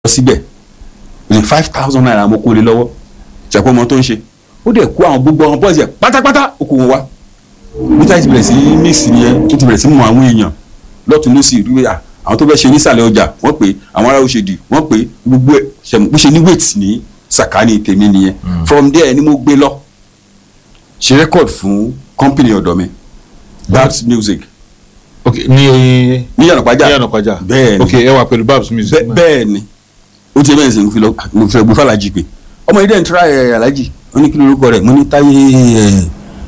síbẹ̀ ní five thousand naira mo kó lé lọ́wọ́ ṣàpọ̀ ọmọ tó ń ṣe ó dẹ̀ kó àwọn gbogbo àwọn bọ́ọ̀sì ẹ̀ pátápátá ó kó wọn wá níta ti bẹ̀rẹ̀ sí mix yẹn ó ti bẹ̀rẹ̀ sí mọ àwọn èèyàn lọ́tún lọ́sì rí à àwọn tó fẹ́ ṣe nísàlẹ̀ ọjà wọ́n pè àwọn ará òṣèdì wọ́n pè gbogbo ẹ̀ ṣẹ̀mú bó ṣe ní wait ní sàkání tèmi nìyẹn from there ni mo gbé lọ ṣe record fún company ọ̀dọ̀ mi babs music ok ní ní yànnàpájà ní Yànàpájà bẹ́ẹ̀ ni ok ẹ wà pẹ̀lú babs music Bẹ́- bẹ́ẹ̀ ni ó ti bẹ́ẹ̀ sìn mo fi lọ mo fi gbé fàlàjì pé ọmọ yìí dẹ̀ ń tura ẹ̀ alájì ó ní kí ló lórúkọ rẹ̀ mo ní táyé ẹ̀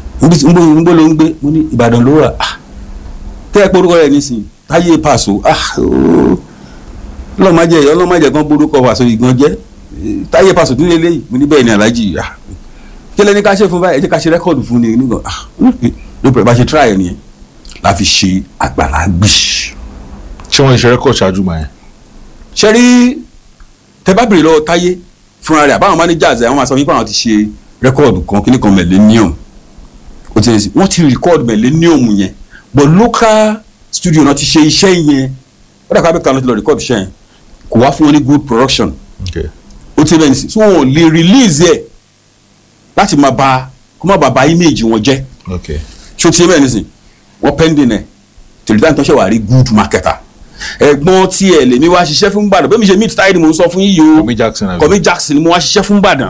ń bó ló ń gbé mo ní ìbàdàn ló wà ah tẹ́ ẹ porúkọ rẹ̀ nísìn táyé pàṣọ ah ooo ọlọ́mọdé ọlọ́mọdé kan borúkọ pàṣọ ìgbọ̀n jẹ́ eh, táyé pàṣọ tún lélẹ́yìí mo ní bẹ́ẹ̀ ni alájì ah kí lẹ́ni ká ṣe fún báyìí ẹ jẹ́ ká ṣe rẹ́kọ̀dù fún ni nígbà ah ló pẹ̀lú bá ṣe tura ẹ̀ nìyẹn la fi ṣe àgbàlá gbì ṣé wọ́n ṣe rẹ́kọ̀d ṣáájú gbà yẹn ṣe rí tẹ bá bèrè lọ́wọ́ táyé fúnra rẹ̀ àbáwọn managers ẹ̀ wọ́n máa sọ wípé àwọn ti ṣe rẹ́kọ̀dù kan kíní kan millennium ó ti ṣe wọ́n ti record millennium yẹn but local studio náà ti ṣe iṣẹ́ yẹn ó dàgbà bẹ́ẹ̀ kan ló ti lọ record iṣẹ́ yẹn kò wá fún wọn ní good production ok ó ti bẹ́ẹ̀ ní sí so wọn ò lè release ẹ̀ láti máa ba kó má bàa ba image wọn jẹ́ ok ṣó ti bẹ́ẹ̀ ní sí wọ́n pending ẹ̀ tèlítà tó ṣe wà rí good marketer ẹ̀gbọ́n tí ẹ̀ lèmi wá ṣiṣẹ́ fún Ìbàdàn bẹ́ẹ̀ mi ṣe meet táyé ni mo ń sọ fún yíyí o Kọ̀mí Jackson àbí? Kọ̀mí Jackson ni mo wá ṣiṣẹ́ fún Ìbàdàn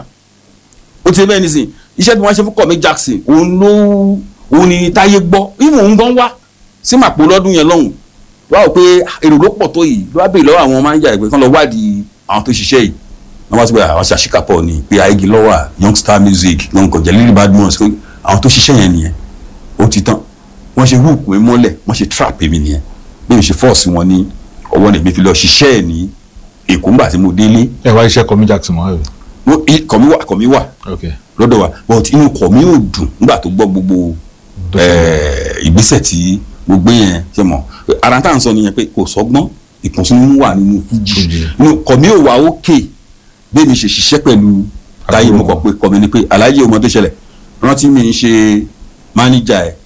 ó ti bẹ́ẹ̀ ní sí iṣẹ́ tí mo wá ṣe fún Kọ̀mí Jackson òun ló òun ni táyé gbọ́ ìwọ̀n òun gan wá sí màpò lọ́dún yẹn lọ́hùn wá wò pé èrò ló pọ̀ tó yìí ló wá béèrè lọ́wọ́ àwọn mánéjà ìgbẹ́ kan lọ wádìí àwọn tó ṣiṣẹ́ yìí wọ́n wá sí pé àwọn ṣàṣìkàpọ̀ ni pé àìgì lọ́wọ́ youngstar music lọ́nkọ̀ jẹ́lílì badmus pé àwọn tó ṣiṣẹ́ yẹn nìyẹn ó ti tán wọ́n ṣe hook mi mọ́lẹ̀ wọ́n ṣe trap mi nìyẹn bí mo ṣe force wọn ní ọwọ́ ní mi fi lọ ṣiṣẹ́ ẹ̀ ní èkó ńgbà tí mo délé ẹ wá iṣẹ́ Kọ̀mí Jackson mọ́ ẹ̀ Mo- i- kọ̀mí wà kọ̀mí wà ok lọ́dọ̀ wa but inú kọ̀mí ò dùn nígbà tó gbọ́ gbogbo Tó eh, ìgbésẹ̀ tí mo gbé yẹn ṣe mọ̀ ara tá à ń sọ nìyẹn pé kò sọ́gbọ́n ìkùnsínú wà nínú fújì Fújì. inú kọ̀mí ò wá ókè bẹ́ẹ̀ mi ṣe ṣiṣẹ́ pẹ̀lú táyé mo kọ̀ pé kọ̀mí ni pé aláyé ọmọ tó ṣẹlẹ̀ rántí mi ń ṣe máníjà ẹ̀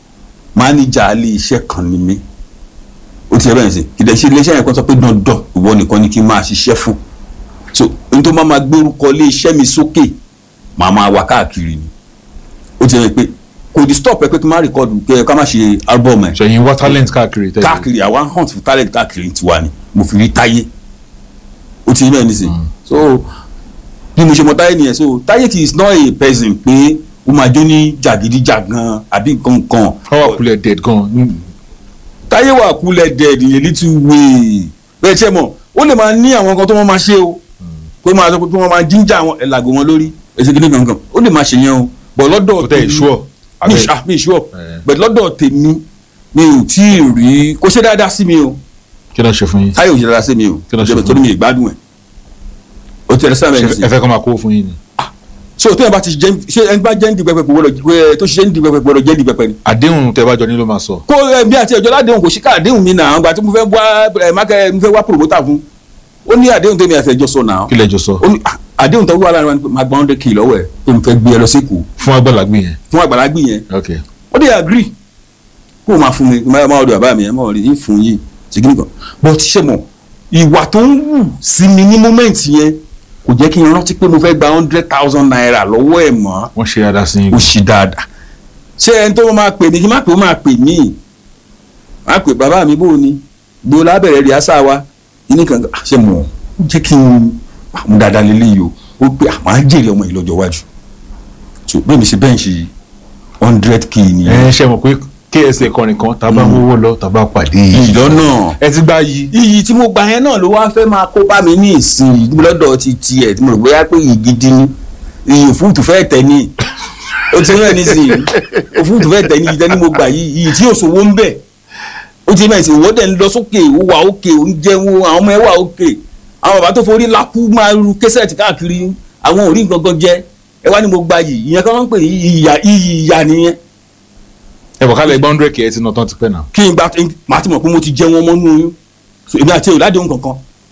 máníjà ilé iṣẹ́ kan ni mí ó ti ẹ bẹ́ẹ̀ sí kìdẹ̀ ṣe ilé iṣẹ́ yẹn kan sọ pé dandan ìwọ nìkan ni kí n máa ṣiṣẹ́ fún so n tó máa ma gbórúkọ ilé iṣẹ́ mi sókè màá máa wá káàkiri ni ó ti ẹ pé kò di stop ẹ pé kí n má record kẹ ká má ṣe album ẹ ṣẹ̀yìn wá talent káàkiri tẹ́lẹ̀ káàkiri àwa ń hunt for talent káàkiri tiwa ni mo fi rí táyé ó ti rí bẹ́ẹ̀ nísìnyí so bí mo ṣe mọ táyé nìyẹn so táyé kì í not a person pé ó máa jó ní jàgídíjàgan àbí nǹkan kan wọ́n wà kulẹ̀ dead gan táyé wà kúlẹ̀ dead in a little way bẹ́ẹ̀ ṣe mọ̀ ó lè máa ní àwọn nǹkan tó wọ́n máa ṣe o pé máa sọ pé wọ́n máa jíjà àwọn ẹ̀làgò wọn lórí ẹ̀sìn kìíní kankan ó lè máa ṣe yẹn o bọ̀ lọ́dọ̀ kò tẹ̀ ìṣúọ̀ mi ìṣú mi ìṣú ọ̀ Eh. bẹ̀ lọ́dọ̀ tèmi mi ò tí ì rí kó ṣe dáadáa sí mi o kí ló ṣe fún yín táyé ò ṣe dáadáa sí mi o Kí ló ṣe Jẹ́ fún torí mi ìgbádùn ẹ̀ o tẹ̀lé sáà mẹ́rin sí ẹ fẹ́ kọ́ máa kó fún yín ni so tó yẹn bá ti jẹ́ ṣé ẹni bá jẹ́ ń di pẹpẹ kò wọ́lọ̀ tó ṣiṣẹ́ ń di pẹpẹ gbọ́dọ̀ jẹ́ ń di pẹpẹ ni àdéhùn tẹ́ bá jọ ní ló máa sọ kó ẹbí àti ẹjọ́ ládéhùn kò sí ká àdéhùn mi náà àgbà tí mo fẹ́ wá ẹ mákẹ́ mo fẹ́ wá promoter fún ó ní àdéhùn tèmi àti ẹjọ́ sọ náà kí lẹ́jọ́ sọ ó ní ah, àdéhùn tó wà láàrin wa ni pé máa gba hundred k lọ́wọ́ ẹ̀ pé mo fẹ́ gbé ẹ lọ sí Èkó fún agbálagbé yẹn fún àgbàlagbì yẹn ok ó dé agree kó o máa fún mi máa máa ọdọ bàbá mi ẹ máa rí fún yìí ṣe kí nìkan but ṣe mọ̀ ìwà tó ń wù sí mi ní moment yẹn kò jẹ́ kí n rántí pé mo fẹ́ gba hundred thousand naira lọ́wọ́ ẹ̀ mọ́ wọ́n ṣe dáadáa sí yín ó ṣì dáadáa ṣé ẹni tó máa pè mí kí n má pè ó máa pè mí má pè bàbá mi bó o ní gbó lábẹ̀rẹ̀ rí àṣà wa ní kan ṣe mọ̀ ó jẹ́ kí n mú dáadáa lélẹ́yìí o ó pé àwọn á jèrè ọmọ yìí lọ́jọ́ iwájú so bẹ́ẹ̀ mi ṣe bẹ́ẹ̀ ṣe hundred k nìyẹn ẹ ṣe mọ̀ pé ksa kọrin kan tàbá mówó lọ tàbá pàdé ìlọ́nà ẹ ti gbá yìí iyì tí mo gbà yẹn náà ló wá fẹ́ máa kó bá mi ní ìsìn lọ́dọ̀ ti tiẹ̀ tí mo rò bóyá pé iyì gidi ni iyì òfúùtù fẹ́ tẹ̀ ní o ti rẹ̀ nísìnyí òfúùtù fẹ́ tẹ̀ ní iyì tẹ́ ní mo gbà yìí iyì tí òṣòwò ń bẹ̀ o ti mẹ́sìn owó dẹ̀ ń lọ sókè ó wà òkè ó ń jẹun àwọn ọmọ ẹ wà òkè àwọn bàbá tó forí lákú máa ru kẹsẹ̀tì káàkiri àwọn ò rí gangan jẹ ẹ wá ní mo gbà yìí ìyẹn kan máa ń pè ní iyì ìyà nìyẹn ẹ bọ̀ kálẹ̀ gbọ́n hundred k ẹ ti nà tán ti pẹ́ náà kí n gba màá ti mọ̀ pé mo ti jẹ wọn mọ́ nínú oyún So, èmi àti ìládìhun kankan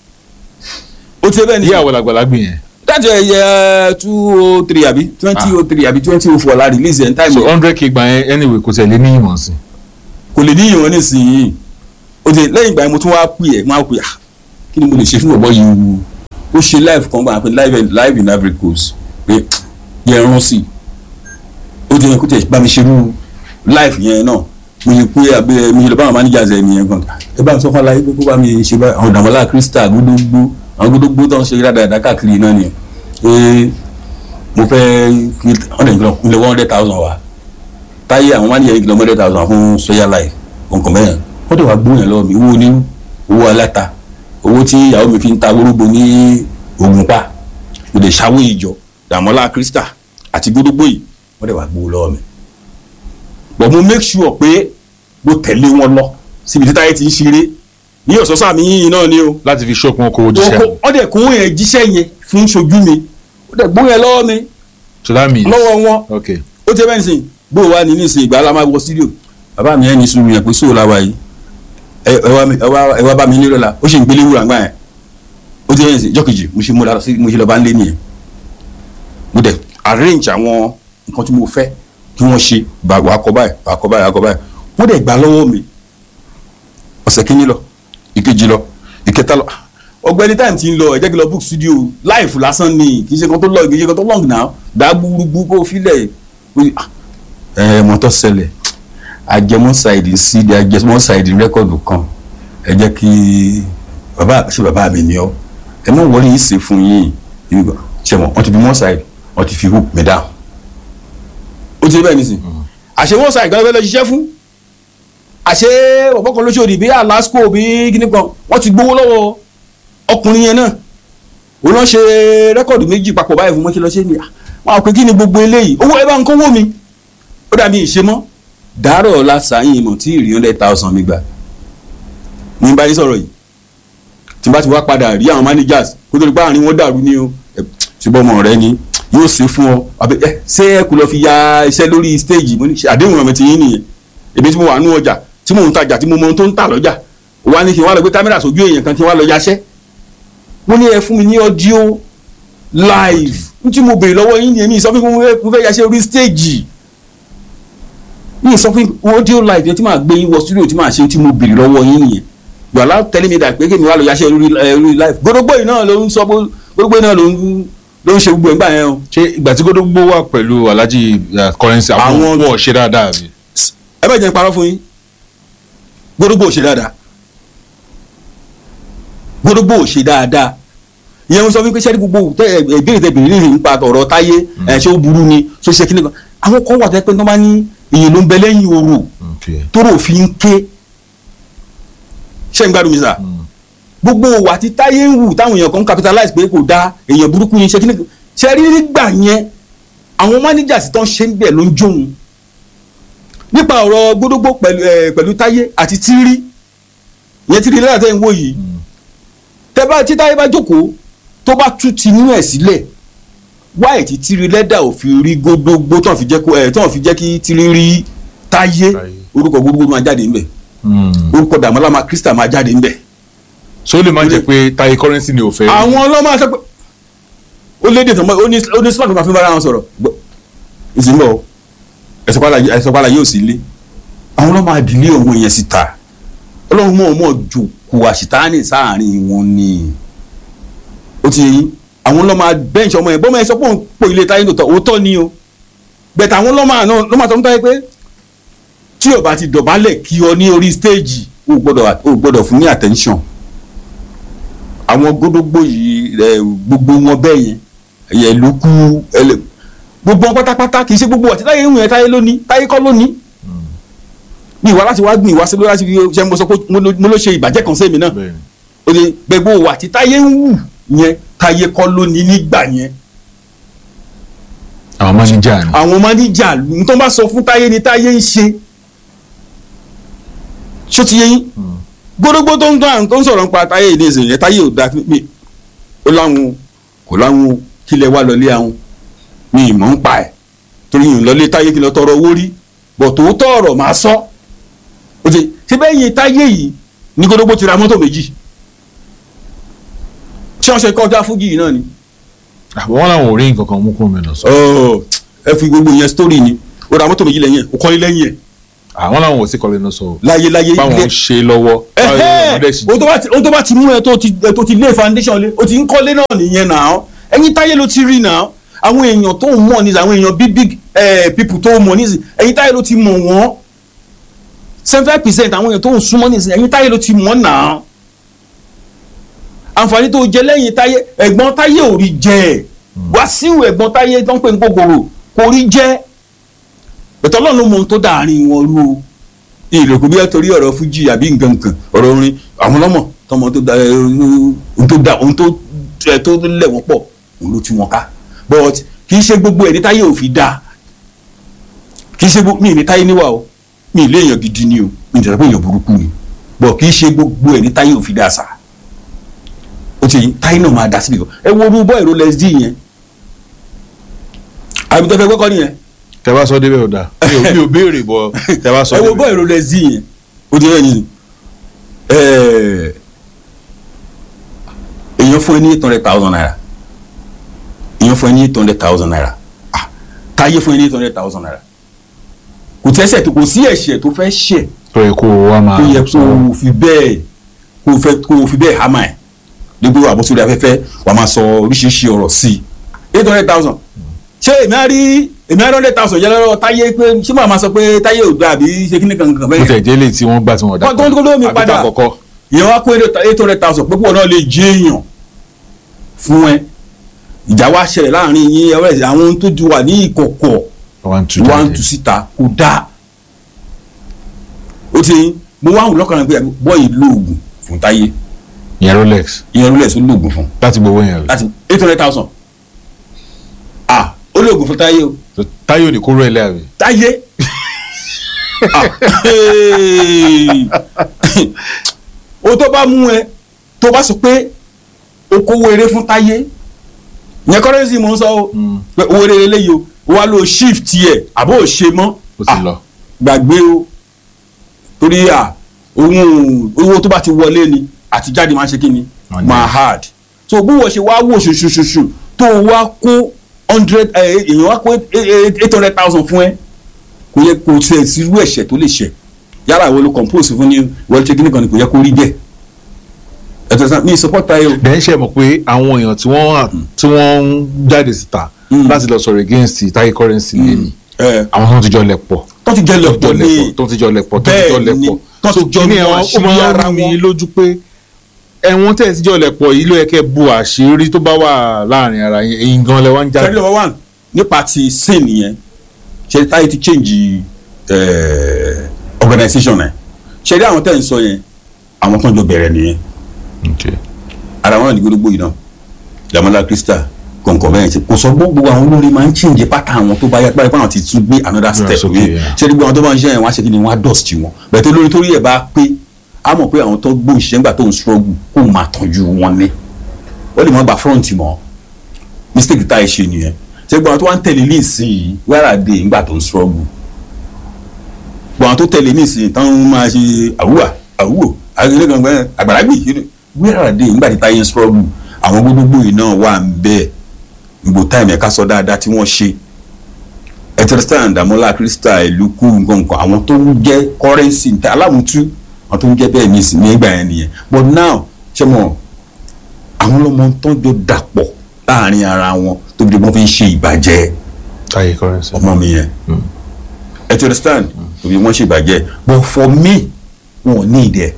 ó ti bẹ́ẹ̀ ni ìyá àwọn àgbàlagbé yẹn dájọ́ ẹ̀yẹ two oh three àbí twenty oh three àbí twenty oh four la release ẹ̀ ń so táìmù hundred k gbà yẹn anyway kò tẹ̀lé ní ìmọ̀ sí kò lè ní ìwọ̀n nísìnyí ó ti lẹ́yìn ìgbà yẹn mo tún wá pè ẹ̀ máa pè à kí ni mo lè ṣe fún ọ̀bọ yìí ó ṣe live kan gbà pé live in- live in Ivory Coast pé yẹ ẹran sí ó ti yẹ kó tẹ̀ bá mi ṣerú live yẹn náà mo yẹ pé abẹ́ mi yẹ lọ bá àwọn managers ẹ̀ nìyẹn gan ẹ bá mi sọ fún aláyé pé kó bá mi ṣe bá àwọn dàmọ́lá Crystal gbódógbó àwọn gbódógbó tó ń ṣe dáadáa káàkiri náà nìyẹn pé mo fẹ́ kí wọ́n lè gbọ́ ilé one hundred thousand wa táyé àwọn manager yìí kìlọ̀ one hundred thousand fún soya life nǹkan bẹ́ẹ̀ wọ́n tẹ̀ wá gbóyàn lọ́wọ́ mi owó ní owó aláta owó tí ìyàwó mi fi ń ta wórógbó ní Ògùnpa mo lè ṣàwó ìjọ Dàmọ́lá Crystal àti gbódógbó yìí wọ́n dẹ̀ wá gbowó lọ́wọ́ mi but mo make sure pé mo tẹ̀lé wọn lọ síbi tí táyé ti ń ṣeré ní ọ̀sọ́sọ́ àmì yìnyín náà ni o láti fi ṣọ́ọ̀pù wọn kó o jíṣẹ́ Oko- wọ́n dẹ̀ kó yẹn jíṣẹ́ yẹn fún ṣojú mi ó dẹ̀ gbó yẹn lọ́wọ́ mi so that means lọ́wọ́ wọn okay ó ti bẹ́ẹ̀ nísìnyí bó o wá ní nísìnyí ìgbà aláma wọ studio bàbá mi ẹ̀ ní sùúrù yẹn pé sóò láwa yìí ẹ ẹ wá mi- ẹ wá ẹ wá bá mi nílò la ó ṣe ń gbélé wúrà ńgbà yẹn ó ti bẹ́ẹ̀ nísìnyí jọ́kejì mo ṣe mo lọ sí mo ṣe lọ bá ń lé nìyẹn mo dẹ̀ arrange àwọn nǹkan tí mo fẹ́ kí wọ́n ṣe bá wàá kọ báyìí wàá kọ báyìí wàá kọ báyìí wọ́n dẹ̀ gbà lọ́wọ́ mi ọ̀sẹ̀ kínní lọ ìkejì lọ ìkẹta lọ ọ̀gbẹ́ni táìmù ti ń lọ ẹ jẹ́ kí n lọ book studio live lásán ni kì í ṣe kan tó lọ kì í ṣe kan tó long now dá gbúgbú kó filẹ̀ ẹ mọ tó ṣẹlẹ̀ àjẹmọ́ ṣáìdì cd àjẹmọ́ ṣáìdì rẹ́kọ̀dù kan ẹ jẹ́ kí bàbá ṣe bàbá mi ni ọ ẹ mọ̀ wọlé yìí ṣe fún yín ṣe mọ̀ wọ́n ti fi mọ́ ṣáìdì wọ́n ti fi hook mi down ó ti rí bẹ́ẹ̀ nísìn àṣẹ wọ́n ṣáìdì kan fẹ́ lọ ṣiṣẹ́ fún àṣẹ ọ̀pọ̀ kan lóṣòdì bí alasco bí kíní kan wọ́n ti gbowó lọ́wọ́ ọkùnrin yẹn náà òun náà ṣe rẹ́kọ̀dù méjì papọ̀ báyìí fún mọ́kí lọ ṣe ni wọn àwọn pé kí ni gbogbo eléyìí owó ẹ bá ń kówó mi ó dàbí ìṣe mọ́ dàárọ̀ lásàáyìn mọ̀ tí ìrìn hundred thousand mi gbà ní báyìí sọ̀rọ̀ yìí tí n bá ti wá padà rí àwọn managers kó tó di pé àárín wọn dàrú ni o ẹ, ṣùgbọ́n ọmọ rẹ ni yóò ṣe fún ọ àbí ẹ ṣé ẹ kò lọ fi ya iṣẹ́ lórí stage mo ní ṣe àdéhùn ọmọ ti yín nìyẹn èmi tí mo wà nú ọjà tí mò ń tajà tí mo mọ ohun tó ń tà lọ́jà wà ní kí n wá lọ gbé kámẹ́rà sójú èèyàn kan kí n wá lọ yaṣẹ́ mo ní ẹ fún mi ní audio live n tí mo béèrè lọ́wọ́ yín nìyẹn mi sọ fún mi mo fẹ́- mo fẹ́ yaṣẹ́ orí stage mi sọ fún mi audio live yẹn tí màá gbé yín wọ studio tí màá ṣe tí mo béèrè lọ́wọ́ yín nìyẹn you are now telling me that pé kí mi wá lọ yaṣẹ́ lórí ẹ, lórí live gbódógbó yìí náà ló ń sọ bó- gbódógbó yìí náà ló ń ló ń ṣe gbogbo ẹ̀ ń gbà yẹn o ṣé ìgbà tí gbódógbó wà pẹ̀lú alhaji uh, currency àwọn Àwọn- wọ̀ ṣe dáadáa bí. ẹ bẹ́ẹ̀ jẹ́ n parọ́ fún yín gbódógbó ò ṣe dáadáa gbódógbó ò ṣe dáadáa ìyẹn ń sọ fún mi pé sẹ́ni gbogbo tẹ ẹ ẹ ìbéèrè tẹ bèrè nínú nípa ọ̀rọ̀ táyé ẹ ṣé ó burú ni ṣó ṣe kíni kan àwọn kan wà tẹ́ pé tó bá ní èyí ló ń bẹ lẹ́yìn orò Okay. tóró òfin ń ké ṣé ń gbádùn mi sà gbogbo òwà tí táyé ń wù táwọn èèyàn kan ń capitalize pé kò dáa èèyàn burúkú ni ṣe kíni kan ṣe rí nígbà yẹn àwọn managers tó ń ṣe ń bẹ̀ ló ń jóun nípa ọ̀rọ̀ gbódógbó pẹ̀lú ẹ̀ pẹ̀lú táyé àti tírí ìyẹn tírí lẹ́yìn tẹ́ ń wò yìí tẹ́ bá tí táyé bá jókòó tó bá tú tinú ẹ̀ sílẹ̀ wáyé tí tírí lẹ́dà ò fi rí gbódógbó tó ń fi jẹ́ kó ẹ̀ tó ń fi jẹ́ kí tírí rí táyé Táyé. orúkọ gbódógbó máa jáde ńbẹ̀ Mm. orúkọ dàmọ́lá máa Crystal máa jáde ńbẹ̀ so ó lè má jẹ́ pé táyé currency ni ò fẹ́. àwọn ọlọ́mọ àṣẹ pé ó lédè tó mọ ó ní ó ní smart máa fi bára wọn sọ̀rọ̀ gbọ́ ìsìnbọ̀ ẹ̀sọ̀pálá yóò sí ilé àwọn ọlọ́mọ àdìlé ọmọ yẹn síta ọlọ́run mọ̀ ọmọ jòkó àṣìtáàní sáàárín wọn ni ó ti yẹn àwọn ọlọ́mọ bẹ́ǹṣì ọmọ yẹn bọ́mọ yẹn sọ pé òun pò ilé táyé lòtọ́ òótọ́ ni o bẹ̀tẹ̀ àwọn ọlọ́mọ àná lọ́mọ àtọ́ ń táyé pé tí o bá ti dọ̀bálẹ̀ kí ọ ní orí stéèjì o gbọ́dọ̀ o gbọ́dọ̀ fún ní attention àwọn gbódógbó yìí ẹ gbogbo wọn bẹ́ẹ̀ yẹn ẹ̀yẹ ló kú ẹlẹ gbogbo wọn pátápátá kì í ṣe gbogbo àti táyé ń yẹn táyé lónìí táyé kọ́ lónìí ní ìwà láti wá gbìn ìwà sí láti fi ṣe mo sọ pé mo ló mo ló ṣe ìbàjẹ́ kan sẹ́mi náà Bẹ́ẹ̀ni. o lè gbẹgbó wà tí táyé ń wù yẹn táyé kọ́ lónìí nígbà yẹn àwọn manager ni. àwọn máníjà n tó bá sọ fún táyé ni táyé ń ṣe ṣó ti yé yín gbódógbó tó ń tán tó ń sọ̀rọ̀ nípa táyé ìdí ìsìn yẹn táyé ò da mi ó láwọn kò láwọn kílẹ̀ wá lọlé àwọn mi ìmọ̀ ń pa ẹ̀ torí yìí ń lọlé táyé kí n lọ tọrọ owó rí bọ̀ tòótọ́ ọ̀rọ̀ máa sọ ó ti ṣe bẹ́ẹ̀ yẹn táyé yìí ní gbódógbó ti ra mọ́tò méjì ṣé wọ́n ṣe kọjá fújì yìí náà ni àwọn wọn làwọn ò rí nǹkan kan mú kúrò mẹ́lọ sọ. Ọ̀, ẹ fi gbogbo yẹn story ni ó ra mọ́tò méjì lẹ́yìn ẹ̀ ó kọ́lé lẹ́yìn ẹ̀ àwọn làwọn ò sí kọ́lé náà sọ o láyé láyé báwọn ń ṣe lọ́wọ́ báwọn ẹhẹ́ ọmọdé sì ohun tó bá ti ohun tó bá ti mú ẹ tó ti ẹ tó ti lé foundation lé o ti ń kọ́lé náà nìyẹn náà ẹ̀yin táyé ló ti rí náà àwọn èèyàn tó ń mọ̀ nísì àwọn èèyàn big big eh, people tó ń mọ̀ nísì ẹ̀yin táyé ló ti mọ̀ wọ́n seventy five percent àwọn èèyàn tó ń súnmọ́ nísì ẹ̀yin táyé ló ti mọ̀ náà àǹfààní tó jẹ lẹ́yìn táyé ẹ̀gbọ́n táyé ò rí jẹ Wàsíù ẹ̀gbọ́n táyé tó ń pè ní gbogbooro kò rí jẹ bẹ̀tẹ̀ ọlọ́run ló mọ ohun tó dàárín wọn rú o ìrèkù bí ẹ torí ọ̀rọ̀ fújì àbí nǹkan nǹkan ọ̀rọ̀ orin àwọn ọlọ́mọ tọmọ tó da ẹ, ohun tó da ohun tó ẹ, tó lẹ̀ wọ́n pọ̀ òun ló ti wọn ká but kì í ṣe gbogbo ẹ̀ ní táyé ò fi da kì í ṣe gbogbo mi ní táyé níwà o mi ì lé èèyàn gidi ni o mi ì tẹ̀lé pé èèyàn burúkú ni but kì í ṣe gbogbo ẹ̀ ní táyé ò fi da sà ó ti táyé náà máa da síbi kan ẹ wo orú bọ́ ìró lẹ́sdí yẹn àbí tó fẹ́ gbọ́kọ́ nìyẹn tẹ bá sọ débẹ̀ ò dáa mi ò mi ò béèrè bọ tẹ bá sọ ẹ wo débẹ̀ bọ́ ìró lẹ́sdí yẹn ó ti rẹ̀ yìí ẹ̀ẹ́ èèyàn fún ẹ ní eight hundred thousand naira èèyàn fún ẹ ní eight hundred thousand naira ah táyé fún ẹ ní eight hundred thousand naira kò tẹ́sẹ̀ tó kò sí ẹ̀ṣẹ̀ tó fẹ́ ṣẹ̀ tó yẹ kó o wá máa tó yẹ kó o fi bẹ́ẹ̀ kó o fẹ́ kó o fi bẹ́ẹ̀ hámà ẹ̀ dípò àbọ̀sórí afẹ́fẹ́ wà máa sọ oríṣiríṣi ọ̀rọ̀ sí i eight hundred thousand ṣé èmi á rí èmi á rí hundred thousand yẹn lọ́wọ́ táyé pé ṣé màá máa sọ pé táyé ò gbà àbí ṣe kíní kankan bó bẹ́ẹ̀ tẹ̀ jẹ́ lè tí wọ́n gbà tí wọ́n dà Wọ́n tó ń kó lómi padà. àkọ́kọ́ ìyẹn wá kó eight hundred thousand pé pọ̀ náà lè jẹ́ èèyàn fún ẹ ìjà wá ṣẹlẹ̀ láàrin yín ẹ wẹ́rẹ́ àwọn ohun tó ti wà ní ìkọ̀kọ̀ one two wá ń three tu síta kò dáa ó ti mo wá wù lọ́kàn rẹ̀ pé bọ́ọ̀yì lóògùn fún táyé ìyẹn rolex ìyẹn rúlẹ̀ tó lóògùn fún láti gbowó yẹn rẹ̀ láti eight hundred thousand ah ó lóògùn fún táyé o táyọ̀ ní kóró ẹ̀ lẹ́yàwó táyé ah hey. o tó bá mú ẹ tó bá sọ pé o kówó eré fún táyé yẹn kọ́rẹ́sì mò ń sọ o pé owó eré eléyìí o wà ló shift yẹ àbó ò ṣe mọ́ ó ti Ah, lọ gbàgbé o torí à ohun owó tó bá ti wọlé ni àti jáde máa ń ṣe kí ni Wọ́n ní. máa hard so bí wọ́n ṣe wá wò ṣoṣoṣoṣo tó o wá kó hundred èèyàn wá kó eight hundred thousand fún ẹ kò yẹ kó ṣe sí irú ẹ̀ṣẹ̀ tó lè ṣẹ̀ yàrá ìwọ ló compose fún ní wọ́n ṣe kí ni kan ni kò yẹ kó rí bẹ́ẹ̀ ẹ̀tọ́ sàn mi support tayo bẹ́ẹ̀ ṣe mọ̀ pé àwọn èèyàn tí wọ́n wà- tí wọ́n ń jáde síta Mm. láti lọ sọ̀rọ̀ against táyé currency lẹ́nu ẹ àwọn tó ti jọ lẹ̀ pọ̀ tó ti jẹ́ tó ti jọ lọ́pọ̀ lẹ̀ pọ̀ ní tó ti jọ lẹ̀ pọ̀ tó ti Bẹ́ẹ̀ jọ lẹ̀ ni, pọ̀ tó ti so jọ kíní mọ ẹ̀ wọ́n- ó àṣírí máa ń ara rú mi wọn. lójú pé ẹ̀wọ̀n tẹ̀ ti jọ lẹ̀ pọ̀ yìí ló yẹ kẹ́ bu àṣírí tó bá wà láàrin ara yẹn èyí gan lẹ wá ń jáde tẹ́lẹ̀ number one nípa ti sin yẹn ṣe táyé ti change eh, organisation ẹ̀ ṣe rí àwọn tẹ́ ń sọ yẹn àwọn tó ń jọ bẹ̀rẹ̀ nìyẹn Okay. ara wọn náà ní gbogbo yìí náà Damola Crystal kọ̀ǹkọ̀ bẹ́ẹ̀ ṣe kò sọ gbogbo àwọn olórin máa ń change pátá àwọn tó bá yá pé àwọn ti tún gbé another step sókè, ní yeah. ṣe rí gbogbo àwọn tó bá ń ṣe yẹn wọ́n á ṣe kí ni wọ́n á dust wọn bẹ́ẹ̀ tó lórí torí ẹ̀ bá pé á mọ̀ pé àwọn tó gbóhùn ṣiṣẹ́ nígbà tó ń struggle kó máa tọ́jú wọn ní ó lè mọ́ gba front mọ́ mistake tá ẹ ṣe nìyẹn ṣe gbọ́n àwọn tó wá ń tẹ̀lé ní ìsìn wẹ́rà dé nígbà tó ń struggle gbọ́n àwọn tó tẹ̀lé ní ìsìn tán máa ṣe àwùwà àwùwò àgbẹ̀lẹ́gbẹ̀ẹ́ àgbàlagbì wẹ́rà dé nígbà tí táyé ń struggle àwọn gbogbogbò yìí náà wà ń bẹ́ẹ̀ gbogbo táìmù ẹ̀ka sọ dáadáa tí wọ́n ṣe ẹtẹrẹsítàn Damola Crystal ìlú kú nǹkan nǹkan àwọn tó ń jẹ́ kọ́rẹ́nsì alámùtú àwọn tó ń jẹ́ bẹ́ẹ̀ ní ìsìn nígbà yẹn nìyẹn but now ṣé mo àwọn ọlọ́mọ tó ń jọ dàpọ̀ láàrin ara wọn tó bí wọ́n fi ń ṣe ìbàjẹ́ táyé currency ọmọ mi yẹn Mm. ẹ ti understand tó bí wọ́n ṣe ìbàjẹ́ but for me wọn ò ní ìdẹ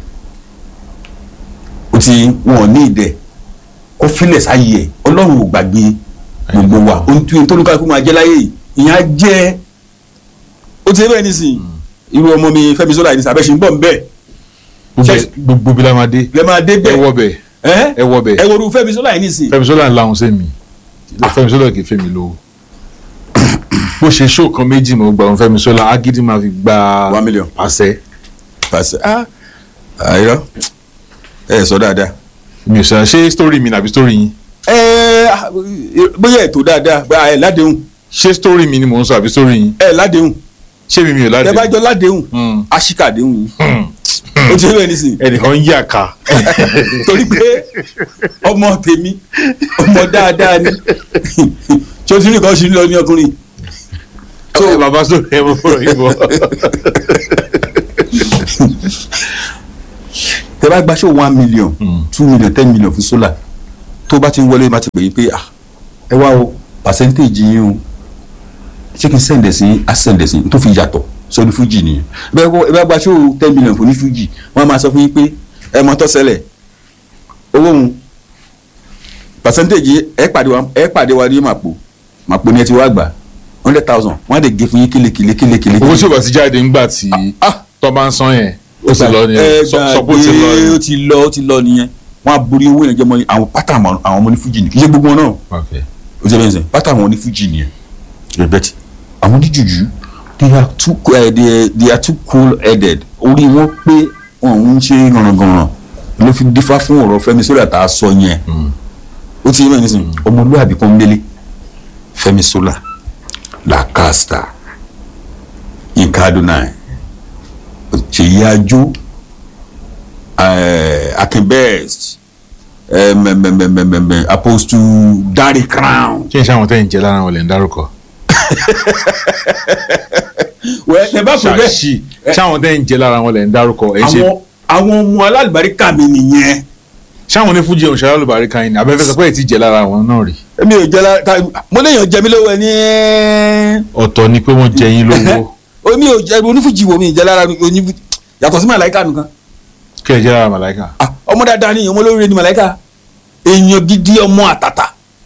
o ti wọn ò ní ìdẹ kó filẹ̀ sáyé ẹ̀ ọlọ́run ò gbàgbé gbogbo wa ohun tí tó ní ká kó máa jẹ́ láyé yìí ìyẹn á jẹ́ ó ti bẹ́ẹ̀ nísìnyí irú ọmọ mi Fẹ́mi Ṣọlá yìí ní sàbẹ̀ṣẹ̀ ń bọ̀ ń bẹ̀ Gbogbo- Ṣé- gbogbo bí la máa dé lẹ́ máa dé ẹ bẹ̀ wọ bẹ̀ ẹ́ ẹ wọ bẹ̀ ẹ wo irú Fẹ́mi Ṣọlá yìí nísìnyí Fẹ́mi Ṣọlá ń lahùn sẹ́mi Fẹ́mi Ṣọlá kì í fẹ́mi lówó bó ṣe ṣó kan méjì mo gbà wọn Fẹ́mi Ṣọlá agídí máa fi gba One million. àṣẹ pàṣẹ ah àìrọ ẹ sọ dáadáa mi ò ṣe ṣé story mi nàbí story yín ẹ bóyá ètò dáadáa bá ẹ ládéhùn ṣé story mi ni mò ń sọ àbí story yín ẹ ládéhùn ṣé mi mi ò ẹ ládé bá jọ ládéhùn Mm. aṣíkàdéhùn yìí ó ti rẹ nísìnyí ẹnìkan ń yà ká torí pé ọmọ tèmi ọmọ dáadáa ni tí o ti rí nǹkan ṣe ń lọ ní ọkùnrin ẹ bàbá sórí ẹ mọ fọlọ yìí bọ. tẹ bá gbaṣẹ́ one million two million ten million fún solar tó bá ti ń wọlé bá ti pè yín pé ah ẹ wá o percentage yín o ṣé kí n sẹ́ǹdẹ̀ sí á sẹ́ǹdẹ̀ sí tó fi yàtọ̀ sọ́ni fújì nìyẹn bẹ́ẹ̀ kọ́ ẹ bá gbaṣẹ́ ten million fún ní fújì wọ́n á máa sọ fún yín pé ẹ mọ tó ṣẹlẹ̀ owó òun percentage ẹ pàdé wa ẹ pàdé wa ní màpò màpò ni ẹ ti wá gbà hundred thousand wọ́n á dẹ̀ gé fún yín kélékèlé kélékèlé. owó tí o bá ti jáde ńgbà tí ah tó bá ń san yẹn ó ti lọ ẹ nìyẹn sọ sọ pé ó ti lọ gbàgbé ó nìyẹn. ti lọ ó ti lọ nìyẹn wọn á borí owó yẹn jẹ mọ àwọn pátá àwọn àwọn ọmọ ní fújì ni kì í ṣe gbogbo wọn náà ok ó ti bẹ́ẹ̀ sẹ́ pátá àwọn ní fújì nìyẹn rẹ̀bẹ̀tì àwọn oníjùjú they are too uh, they, they are too cool headed orí wọn pé wọn ń ṣe gànràngànràn ló fi dífá fún ọ̀rọ̀ Fẹ́mi Sola tá a sọ yẹn ó ti yé mẹ́rin nísìnyí ọmọlúwàbí kan délé Fẹ́mi Sola làkàstà Yínká Adonai Ṣèyí Ajo eh, Akin Best eh, mẹ- mẹ- mẹ- mẹ- mẹ- mẹ- Apostle Dari Crown. kí n ṣe àwọn tẹ́yìn jẹ́ lára wọn lè ń dárúkọ. wẹ́ ẹ bá pè bẹ́ẹ̀ ṣàṣì ṣé àwọn tẹ́yìn jẹ́ lára wọn lè ń dárúkọ ẹ̀ ṣe àwọn àwọn ọmọ alálùbáríkà mi nìyẹn ṣáwọn ní fújì òṣèré olùbárí kan yìí ni abẹ́fẹ́ sọ pé ẹ̀ ti jẹ́ lára wọn náà rí. èmi ò jẹ́ lára mo léèyàn jẹ mí lówó ẹ ní ọ̀tọ̀ ni pé wọ́n jẹ yín lówó omi ò jẹ onífújì wo mi ì jẹ lára onífújì yàtọ̀ sí màláìka nìkan kí ẹ jẹ́ lára màláìka. Ah, ọmọ dáadáa ni ọmọ olóríire ni màláìka èèyàn gidi ọmọ àtàtà